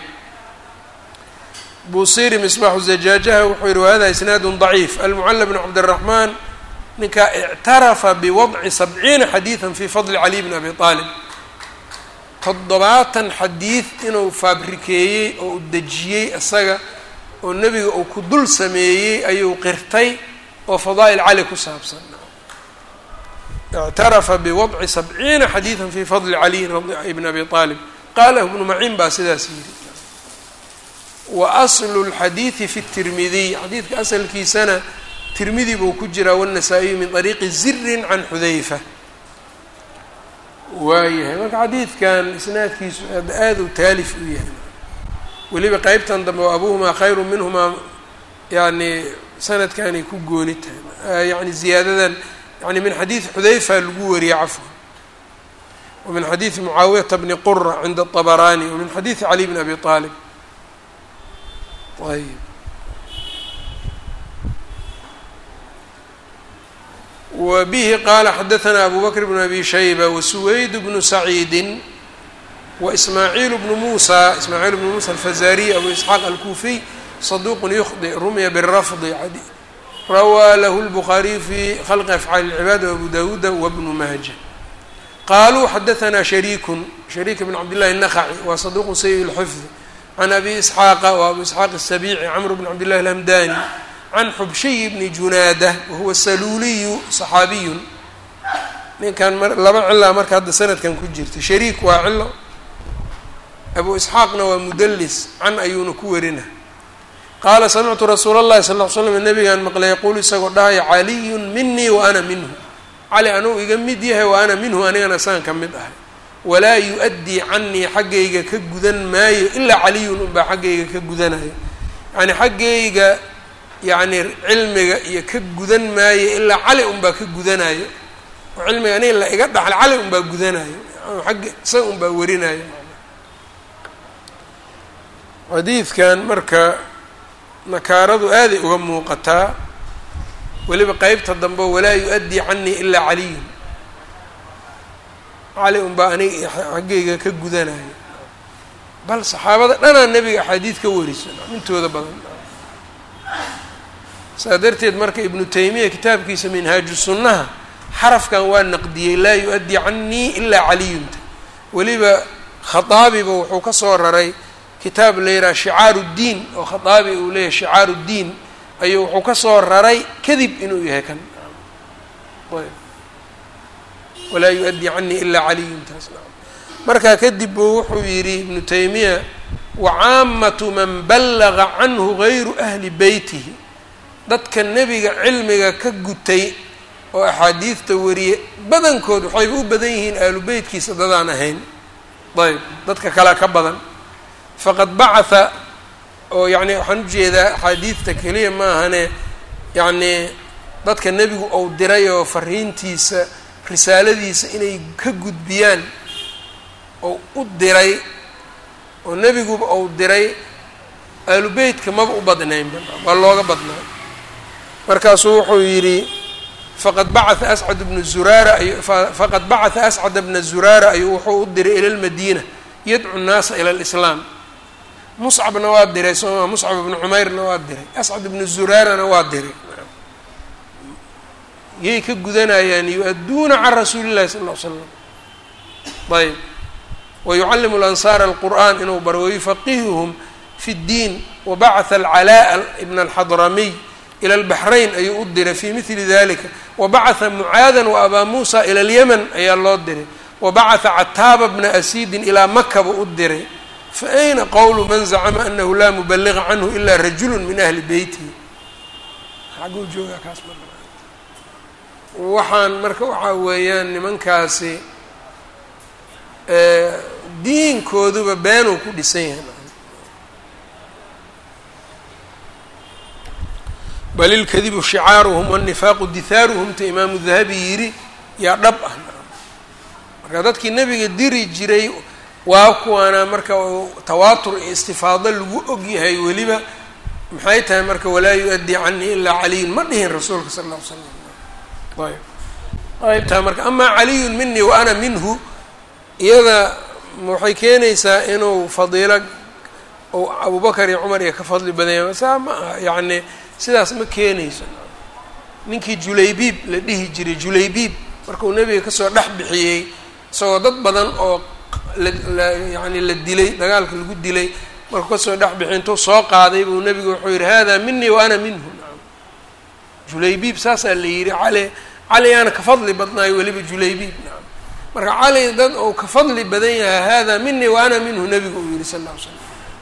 buusiri misbaaxu zajaajaha wuxuu yihi wahada isnaadu ضaciif almucala bn cabdالraxmaan ninkaa ictarafa biwadci sabciina xadiidan fi fadli cali bni abi aalib toddobaatan xadiid inuu faabrikeeyey oo u dejiyey isaga oo nebiga uu ku dul sameeyey ayuu qirtay oo fadaa'il cali ku saabsan ictarafa biwadci sabciina xadiidan fi fadli caliyin bni abi aalib qalahu ibnu maciin baa sidaas yidhi wa aslu lxadiidi fi tirmidiy xadiidka asalkiisana tirmidi buu ku jiraa wالنasaa-iyu min طariiqi zirin can xudayfa waayahay marka xadiidkan isnaadkiisu aada u taalif u yahay weliba qeybtan dambe o abuhumaa khayru minhumaa yani sanadkanay ku gooni tahay yani ziyaadadan yani min xadiidi xudayfa lagu wariyey cafwan wa min xadiidi mucaawiyata bni qura cinda الطabarani wa min xadiidi cali bn abi طaalib ayb wbihi qala xadaثna abu bakr bn abi shayba wasuweyd bnu saciidi waismaaciil bnu musa ismaaciil bnu musa alfazariy abu isxaaq alkufiy saduq yukhdi rumya birafdi rawaa lahu lbukhaariyu fi khalqi afcaali اlcibaad wabu dawuuda wabnu maaja qaluu xadaثna shariikun shariik bn cabdillahi الnakhaci wa saduq sayi اlxifd can abi isxaaqa wa abu isxaaq الsabici camr bn cabdillahi اlhamdani can xubshiy bni junaada wahuwa saluuliyu صaxaabiyun ninkan laba cilaa marka hadda sanadkan ku jirta shariik waa cilo abu isxaaqna waa mudelis can ayuuna ku warina qaala samictu rasuula اllahi sal ll ly slam nabigaan maqlay yaquulu isagoo dhahaya caliyun minii wa ana minhu cali anuu iga mid yahay wa ana minhu anigana saan ka mid ahay walaa yu-addii canii xaggayga ka gudan maayo ilaa caliyun unbaa xaggayga ka gudanayo yani xaggayga yacni cilmiga iyo ka gudan maayo ilaa cali unbaa ka gudanayo oo cilmiga aniga la iga dhaxla cali unbaa gudanayo agga isaga unbaa warinayo xadiidkan marka nakaaradu aaday uga muuqataa weliba qeybta dambe walaa yu-addii canii ilaa caliyun cali unbaa aniga xaggayga ka gudanayo bal saxaabada dhanaa nebiga axaadiid ka wariso intooda badan saa darteed marka ibnu taymiya kitaabkiisa minhaaju sunnaha xarafkan waa naqdiyey laa yu-addii canii ilaa caliyunta weliba khaaabiba wuxuu ka soo raray kitaab la yidhaha shicaaru ddiin oo khaaabi uu leeyahay shicaaru ddiin ayuu wuxuu ka soo raray kadib inuu yahay kan walaa yu-addii canii ilaa caliyuntaas markaa kadib buu wuxuu yidhi ibnu taymiya wacaamatu man ballaga canhu gayru ahli beytihi dadka nebiga cilmiga ka gutay oo axaadiidta wariye badankood waxayba u badan yihiin aalu beytkiisa dadaan ahayn ayb dadka kalea ka badan faqad bacatha oo yacni waxaan ujeedaa axaadiidta keliya ma ahane yacnii dadka nebigu ou diray oo fariintiisa risaaladiisa inay ka gudbiyaan oo u diray oo nebiguba ou diray aalu beytka maba u badnaynba waa looga badnaa markaasuu wuxuu yidhi faqad bacatha ascad bnu zuraara ay faqad bacatha ascad bna zuraara ayuu wuxuu u diray ila lmadiina yadcu nnaasa ila lislaam muscabna waa diray sooma muscab ibnu cumayrna waa diray ascad ibnu zuraarana waa diray yay ka gudanayaan yu-adduuna can rasuuli llahi sala ll ly slam ayb wayucallimu lansaara alqur'an inuu baro wayufaqihuhum fi ddiin wabacatha alcalaa'a ibna alxadramiy ila albaxrayn ayuu u diray fii mili dalika wabacatha mucaadan wa abaa muusa ila alyaman ayaa loo diray wabacatha cataaba bna asiidin ilaa maka buu u diray fa ayna qowlu man zacama anahu laa mubaliga canhu ila rajulu min ahli beytihi xaguu joogaa kaas ma waxaan marka waxaa weeyaan nimankaasi diinkooduba beenuu ku dhisan yahay bal ilkadibu shicaaruhum wاnifaaqu dihaaruhum ta imaamu dahabi yidhi yaa dhab ah marka dadkii nebiga diri jiray waa kuwaana marka tawaatur iyo istifaado lagu og yahay weliba maxay tahay marka walaa yu-addii canii ilaa caliyun ma dhihin rasuulka sala alla ly slam ayb qaybtaa marka amaa caliyun minii wa ana minhu iyada waxay keenaysaa inuu fadiilo ou abubakar iyo cumar iyo ka fadli badanya saa ma aha yacni sidaas ma keenayso ninkii julaybiib la dhihi jiray julaybiib markuu nebiga kasoo dhex bixiyey isagoo dad badan oo la yani la dilay dagaalka lagu dilay markuu kasoo dhex bixiyay intuu soo qaaday buu nebigu wuxuu yihi hada minii wa ana minhu julaybiib saasaa la yidhi cali cali aana ka fadli badnaayo weliba julaybiib nacam marka cali dad ou ka fadli badan yahay hada minii wa ana minhu nebigu uu yihi sal lla ly slam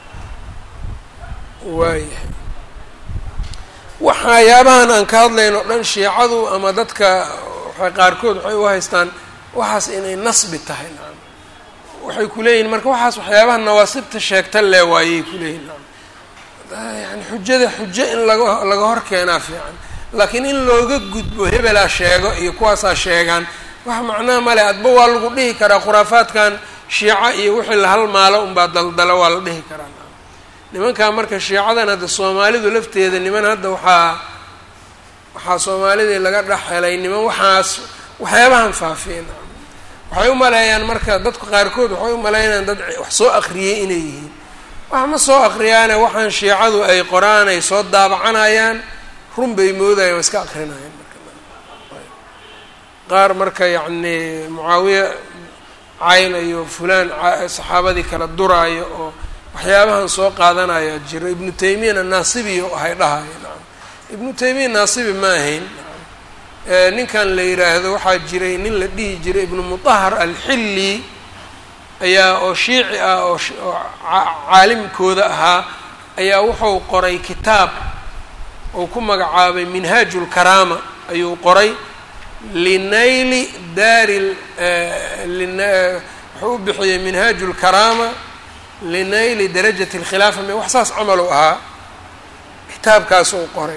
waayahay waxyaabahan aan ka hadlayn oo dhan shiicadu ama dadka waxay qaarkood waxay u haystaan waxaas inay nasbi tahay nacam waxay kuleeyihin marka waxaas waxyaabaha nawaasibta sheegta lee waayay kuleeyihin nacam yani xujada xujo in laga laga hor keenaa fiican laakiin in looga gudbo hebelaa sheego iyo kuwaasaa sheegaan wax macnaha male adba waa lagu dhihi karaa khuraafaadkan shiica iyo wixii la halmaalo unbaa daldalo waa la dhihi karaa nimankaa marka shiicadan hadda soomaalidu lafteeda niman hadda waxaa waxaa soomaalidii laga dhex helay niman waxaas waxyaabahan faafiyeen waxay u maleeyaan marka dadku qaarkood waxay u maleynayaan dad wax soo akriyey inay yihiin wax ma soo akriyaane waxaan shiicadu ay qoraan ay soo daabacanayaan run bay moodayaan waa iska akrinayaan qaar marka yacni mucaawiya cayl iyo fulaan saxaabadii kala duraayo oo waxyaabahan soo qaadanayaa jiro ibnu taymiyana naasibiyo ahay dhahayo nacam ibnu taymiya naasibi ma ahayn ninkan la yiraahdo waxaa jiray nin la dhihi jiray ibnu mutahar alxilli ayaa oo shiici ah oo oo caalimkooda ahaa ayaa wuxuu qoray kitaab uu ku magacaabay minhaaju lkaraama ayuu qoray linayli daari wuxuu u bixiyey minhaaju lkaraama linayli darajati اlkhilaafa me wax saas camal u ahaa kitaabkaas uu qoray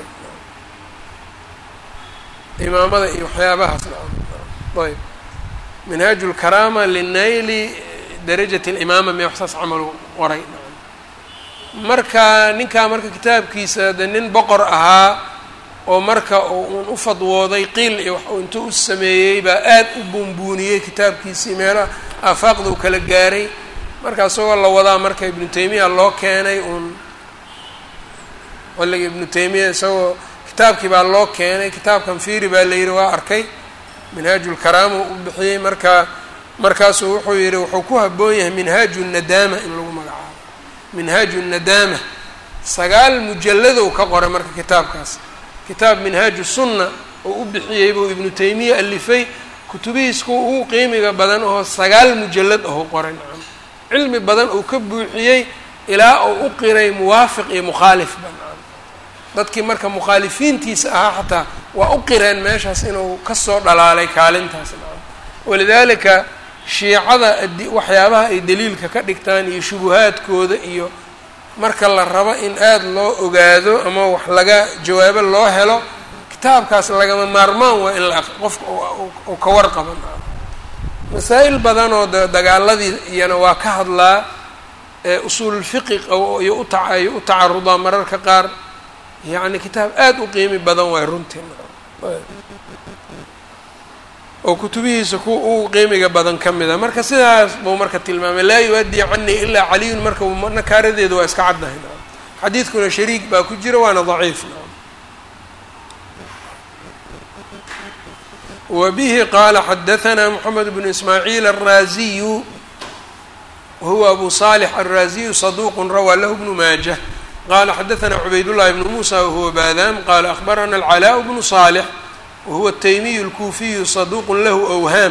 imaamada iyo waxyaabahaas ayb minhaaju lkaraama linayli darajati اlimaama me wax saas camal u qoray marka ninkaa marka kitaabkiisa de nin boqor ahaa oo marka uun u fadwooday qiil iyo wax uu intuu u sameeyey baa aad u buunbuuniyey kitaabkiisii meelaha aafaaqda u kala gaaray marka isagoo la wadaa marka ibnu taymiya loo keenay uun xilliga ibnu taymiya isagoo kitaabkii baa loo keenay kitaabkan fiiri baa la yidhi waa arkay minhaaju lkaraama u bixiyey marka markaasuu wuxuu yidhi wuxuu ku habboon yahay minhaaju nadaama in lagu magacaabo minhaaju nadaama sagaal mujalladow ka qoray marka kitaabkaas kitaab minhaaju sunna oo u bixiyey buu ibnu taymiya alifay kutubihiis kuwa ugu qiimiga badan oo sagaal mujallad aho qoray nacam cilmi badan uu ka buuxiyey ilaa uu u qiray muwaafiq iyo mukhaalifba nacam dadkii marka mukhaalifiintiisa ahaa xataa waa u qireen meeshaas inuu kasoo dhalaalay kaalintaas nacam walidaalika shiicada waxyaabaha ay daliilka ka dhigtaan iyo shubuhaadkooda iyo marka la rabo in aada loo ogaado ama wax laga jawaabo loo helo kitaabkaas lagama maarmaan waa in la qofka uu ka warqaban masaa-il badan oo de dagaaladii iyana waa ka hadlaa usuululfiqi iyo utaiyo u tacarudaa mararka qaar yacni kitaab aada u qiimi badan waay runtii oo kutubihiisa kuwa ugu qiimiga badan ka mid a marka sidaas buu marka tilmaamay laa yu-addii canii ilaa caliyun marka nakaaradeeda waa iska caddahay xadiidkuna shariik baa ku jira waana daciif wa bihi qaala xadahanaa moxamed bnu ismaaciil alraaziyu wahuwa abu salix alraaziyu saduuqun rawaa lahu bnu maajah qala xadahanaa cubaydullahi bnu muusa wahuwa baadaam qaala akhbarana alcalaaء bnu salix wahuwa ataymiyu alkuufiyu saduuqun lahu awhaam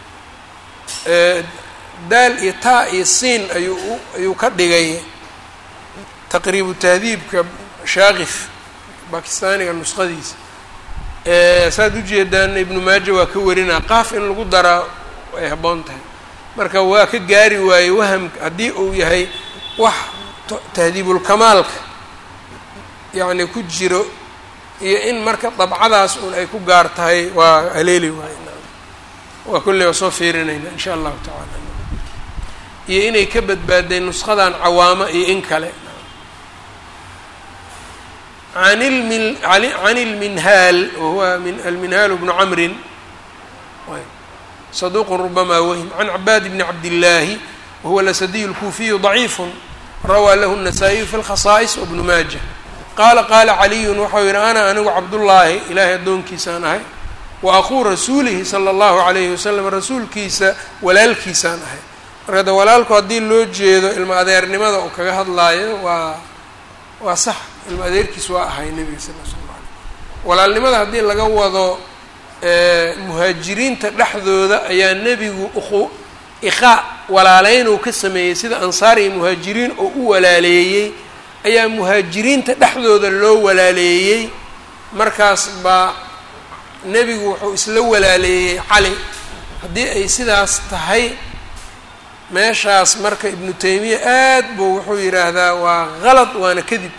daal iyo taa iyo siin ayuu ayuu ka dhigay taqriibu tahdiibka shaakif bakistaaniga nusqadiisa saad ujeedaan ibnu maaja waa ka warinaa qaaf in lagu daraa ay habboon tahay marka waa ka gaari waaye wahamka haddii uu yahay wax tahdiibulkamaalka yacni ku jiro iyo in marka dabcadaas un ay ku gaar tahay waa haleeli waaye waa kulley waa soo fiirinayna insha allahu tacaala iyo inay ka badbaadeen nusqadan cawaamo iyo in kale an lmi can ilminhaal wahuwa min alminhaal bnu camrin saduuqun rubamaa wahim can cabaad bni cabdillaahi wahuwa lasadiy اlkuufiyu ضaciifu rawaa lahu الnasaa-iyu fi اlkhasaa'is wbnu maaja qaala qaala caliyun waxau yihi ana anigu cabdullaahi ilaahay addoonkiisaan ahay wa aquu rasuulihi sala allahu calayhi wasalam rasuulkiisa walaalkiisaan ahay marka de walaalku haddii loo jeedo ilmo adeernimada uu kaga hadlaayo waa waa sax ilmo adeerkiis waa ahay nebiga sal l slam alay walaalnimada haddii laga wado muhaajiriinta dhexdooda ayaa nebigu uqu iqaa walaaleyn uu ka sameeyey sida ansaar iyo muhaajiriin oo u walaaleeyey ayaa muhaajiriinta dhexdooda loo walaaleeyey markaas baa nebigu wuxuu isla walaaleeyey cali haddii ay sidaas tahay meeshaas marka ibnu taymiya aad buu wuxuu yidhaahdaa waa qalad waana kadib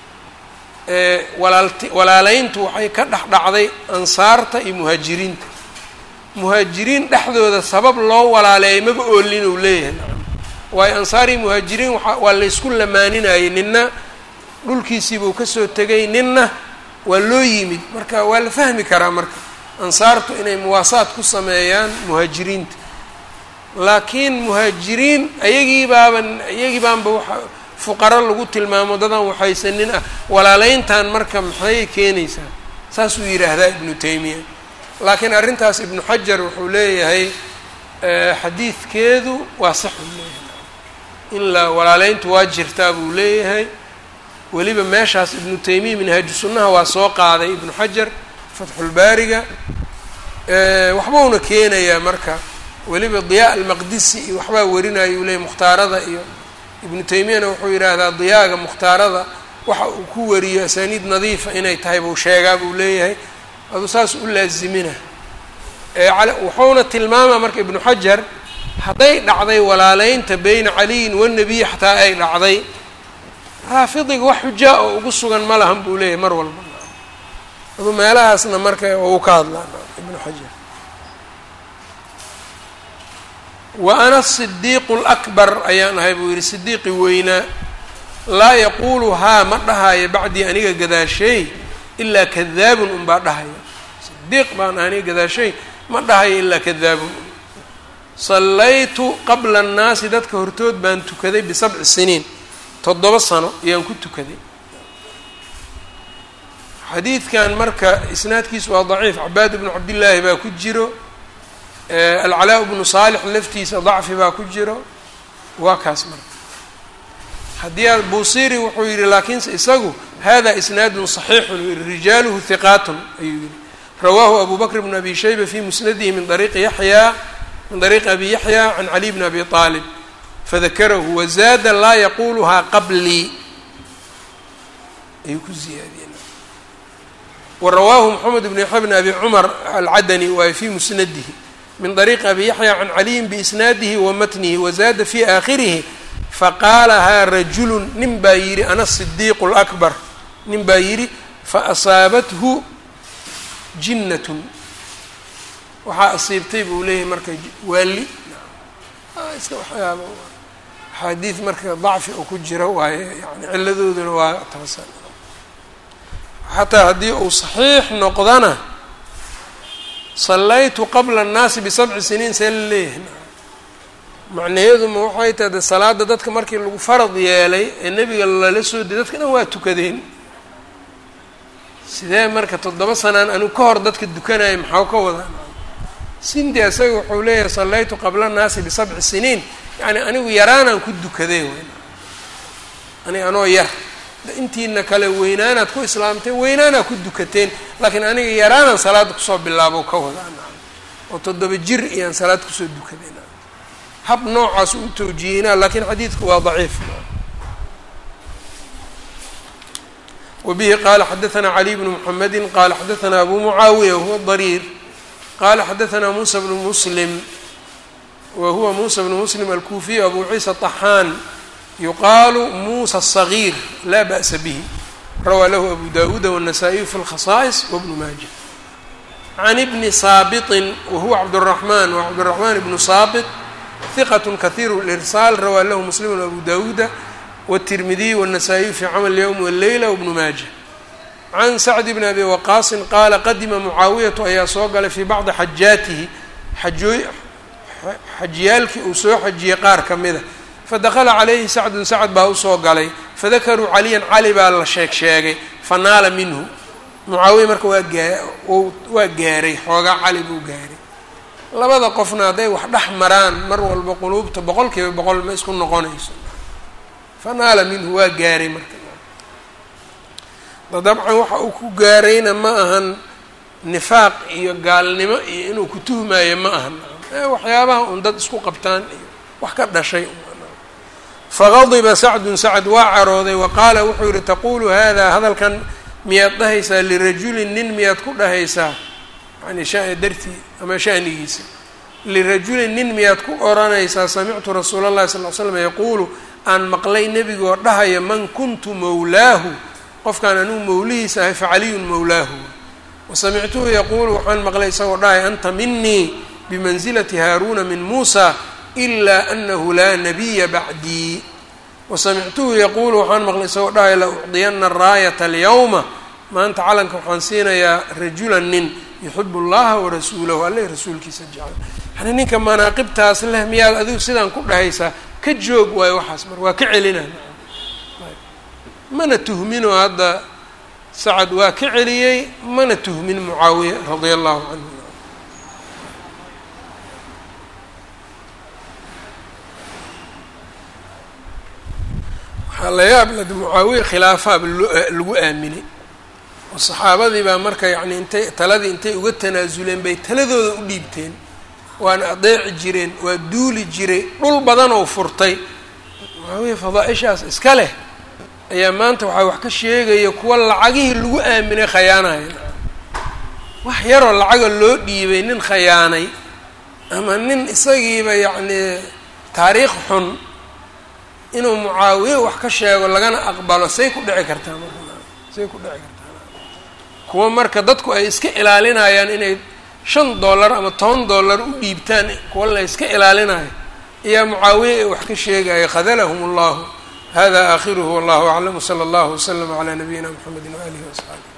walaalti walaaleyntu waxay ka dhex dhacday ansaarta iyo muhaajiriinta muhaajiriin dhexdooda sabab loo walaaleeyay maba oolin uu leeyahay waayo ansaar iyo muhaajiriin waa waa laysku lamaaninayay ninna dhulkiisiibuu kasoo tegay ninna waa loo yimid marka waa la fahmi karaa marka ansaartu inay muwaasaad ku sameeyaan muhaajiriinta laakiin muhaajiriin ayagii baaban iyagii baanba waa fuqaro lagu tilmaamo dadan waxaysanin ah walaaleyntan marka maxay keenaysaa saasuu yidhaahdaa ibnu taymiya laakiin arrintaas ibnu xajar wuxuu leeyahay xadiidkeedu waa sax uu leeyahay in la walaaleyntu waa jirtaa buu leeyahay weliba meeshaas ibnu taymiya minhaaju sunnaha waa soo qaaday ibnu xajar fatxulbaariga waxbuuna keenayaa marka weliba diyaa almaqdisi iyo waxbaa warinaya uu leeyahy mukhtaarada iyo ibnu taymiyana wuxuu yidhaahdaa diyaaga mukhtaarada waxa uu ku wariyo asaaniid nadiifa inay tahay buu sheegaa buu leeyahay aduu saas u laazimina wuxuuna tilmaamaa marka ibnu xajar hadday dhacday walaaleynta beyna caliyin wanabiy xataa ay dhacday raafidiga wax xujaa oo ugu sugan ma lahan buu leeyahay mar walba aduu meelahaasna marka uu ka hadlaa ibnu xajar wa ana sidiiqu lakbar ayaan ahay buu yidhi sidiiqi weynaa laa yaquulu haa ma dhahaayo bacdii aniga gadaashay ilaa kadaabun unbaa dhahaya sidiiq baan aniga gadaashay ma dhahayo ilaa kadaabun sallaytu qabla annaasi dadka hortood baan tukaday bisabci siniin toddoba sano ayaan ku tukaday xadiidkan marka isnaadkiisu waa daciif cabaad ibnu cabdillaahi baa ku jiro alcalaa bnu saalix laftiisa dacfi baa ku jiro waa kaas marka haddii aad buusiri wuxuu yidhi laakiinse isagu hada isnaadun صaxiixun rijaaluhu hiqaatun ayuu yihi rawaahu abu bakr bn abi shayba fi musnadihi min ariiqi yaxya min ariiqi abi yaxya can caliy bn abi aalib fadakarahu wazaada laa yaquluhaa qablii ayuu ku ziyaadiyeen warawaahu moxamed bn yaxya bn abi cumar alcadani waay fi musnadihi min ariiqi abi yaxya can caliyin biisnaadihi wa matnihi wazaada fi aakhirihi faqaalahaa rajulu nin baa yidhi ana sidiiqu lakbar nin baa yidhi faasaabathu jinnatun waxaa asiibtay buu leeyahay marka waali iska waxyaaba axaadiid marka dacfi oo ku jira waaye yani ciladooduna waa taasan xataa haddii uu saxiix noqdana sallaytu qabla annaasi bisabci siniin see la leeyahay macnaheeduma waxay tahay de salaada dadka markii lagu farad yeelay ee nebiga lala soo diyay dadka dhan waa tukadeen sidee marka toddoba sanaan anigu ka hor dadka dukanaya maxaa ka wadaa sindi isaga wuxuu leeyahay sallaytu qabla annaasi bisabci siniin yacni anigu yaraanaan ku dukaday wy ani anoo yar intiina kale weynaanaad ku islaamteen weynaanaad ku dukateen laakiin aniga yaraanaan salaada kusoo bilaabo ka wadaa oo toddoba jir iyaan salaad kusoo dukaday hab noocaas u tawjihinaa lakiin xadiidku waa daciif wbihi qala xadaثna caliي bn mحamedi qala xadaثna abu mucaawiya wahuwa dariir qala xadaثna musa bnu muslim wa huwa musa bnu muslim alkuufiy abu ciisa طaxaan yuqaalu musa الصaغيir la ba'sa bih rawaa lahu abu dawuuda wالnasaئiyu fi اlkhaصaئص wbnu maaja can bni saabiطi wahuwa cabdالرaحman wa cabdالرaحman bnu saabiط ثiqة kahiir اlإrsaal rawaa lahu muslim abu dawuuda wالتirmidiy والنasaaئiyu fi camal الywm wالleyla wbnu maaja can sacd bn abi waqaasin qaala qadima mucaawiyatu ayaa soo galay fii bacdi xajaatihi xajooy xajiyaalkii uu soo xajiyey qaar ka mida fadakla calayhi sacdun sacd baa usoo galay fadakaruu caliyan cali baa la sheeg sheegay fanaala minhu mucaawiya marka waa gaa waa gaaray xoogaa cali buu gaaray labada qofna hadday wax dhex maraan mar walba quluubta boqol kiiba boqol ma isku noqonayso fanaala minhu waa gaaray marka dabcan waxa uu ku gaarayna ma ahan nifaaq iyo gaalnimo iyo inuu ku tuhmaayo ma ahan waxyaabaha un dad isku qabtaan iyo wax ka dhashay fagadiba sacdun sacd waa carooday wa qaala wuxuu yihi taqulu hada hadalkan miyaad dhahaysaa lirajulin nin miyaad ku dhahaysaa yani sha dartii ama shanigiisa lirajulin nin miyaad ku oranaysaa samictu rasuula llahi sal l slam yaquulu aan maqlay nebigoo dhahaya man kuntu mawlaahu qofkaan anugu mawlihiisa ahay facaliyun mawlaahu wasamictuhu yaquulu waxaan maqlay isagoo dhahaya anta minii bimansilati haaruuna min muusa ilaa anahu laa nabiya bacdii wasamictuhu yaquulu waxaan maqlay isagoo dhahaya la ucdiyana araayata alyawma maanta calanka waxaan siinayaa rajulan nin yuxibu allaha warasuulahu alle rasuulkiisa jecel yani ninka manaaqibtaas leh miyaad adigu sidaan ku dhahaysaa ka joog waayo waxaas mar waa ka celina mana tuhminoo hadda sacad waa ka celiyey mana tuhmin mucaawiya radia allahu canhu waxaa la yaab lad mucaawiya khilaafaaba lagu aaminay oo saxaabadii baa marka yacni intay taladii intay uga tanaasuleen bay taladooda u dhiibteen waana adeeci jireen waa duuli jiray dhul badan oo furtay mucaawiya fadaa-ishaas iska leh ayaa maanta waxaa wax ka sheegaya kuwa lacagihii lagu aaminay khayaanaya wax yaroo lacaga loo dhiibay nin khayaanay ama nin isagiiba yacnii taariikh xun inuu mucaawiye wax ka sheego lagana aqbalo say ku dhici kartaa marka say ku dhici kartaa kuwa marka dadku ay iska ilaalinayaan inay shan dollar ama toban dollar u dhiibtaan kuwa la iska ilaalinayo ayaa mucaawiye ay wax ka sheegaya khadalahum allahu hada aakhiruhu wallahu aclam wsala allahu waslama calaa nabiyina mxamedi waalihi waasxaabi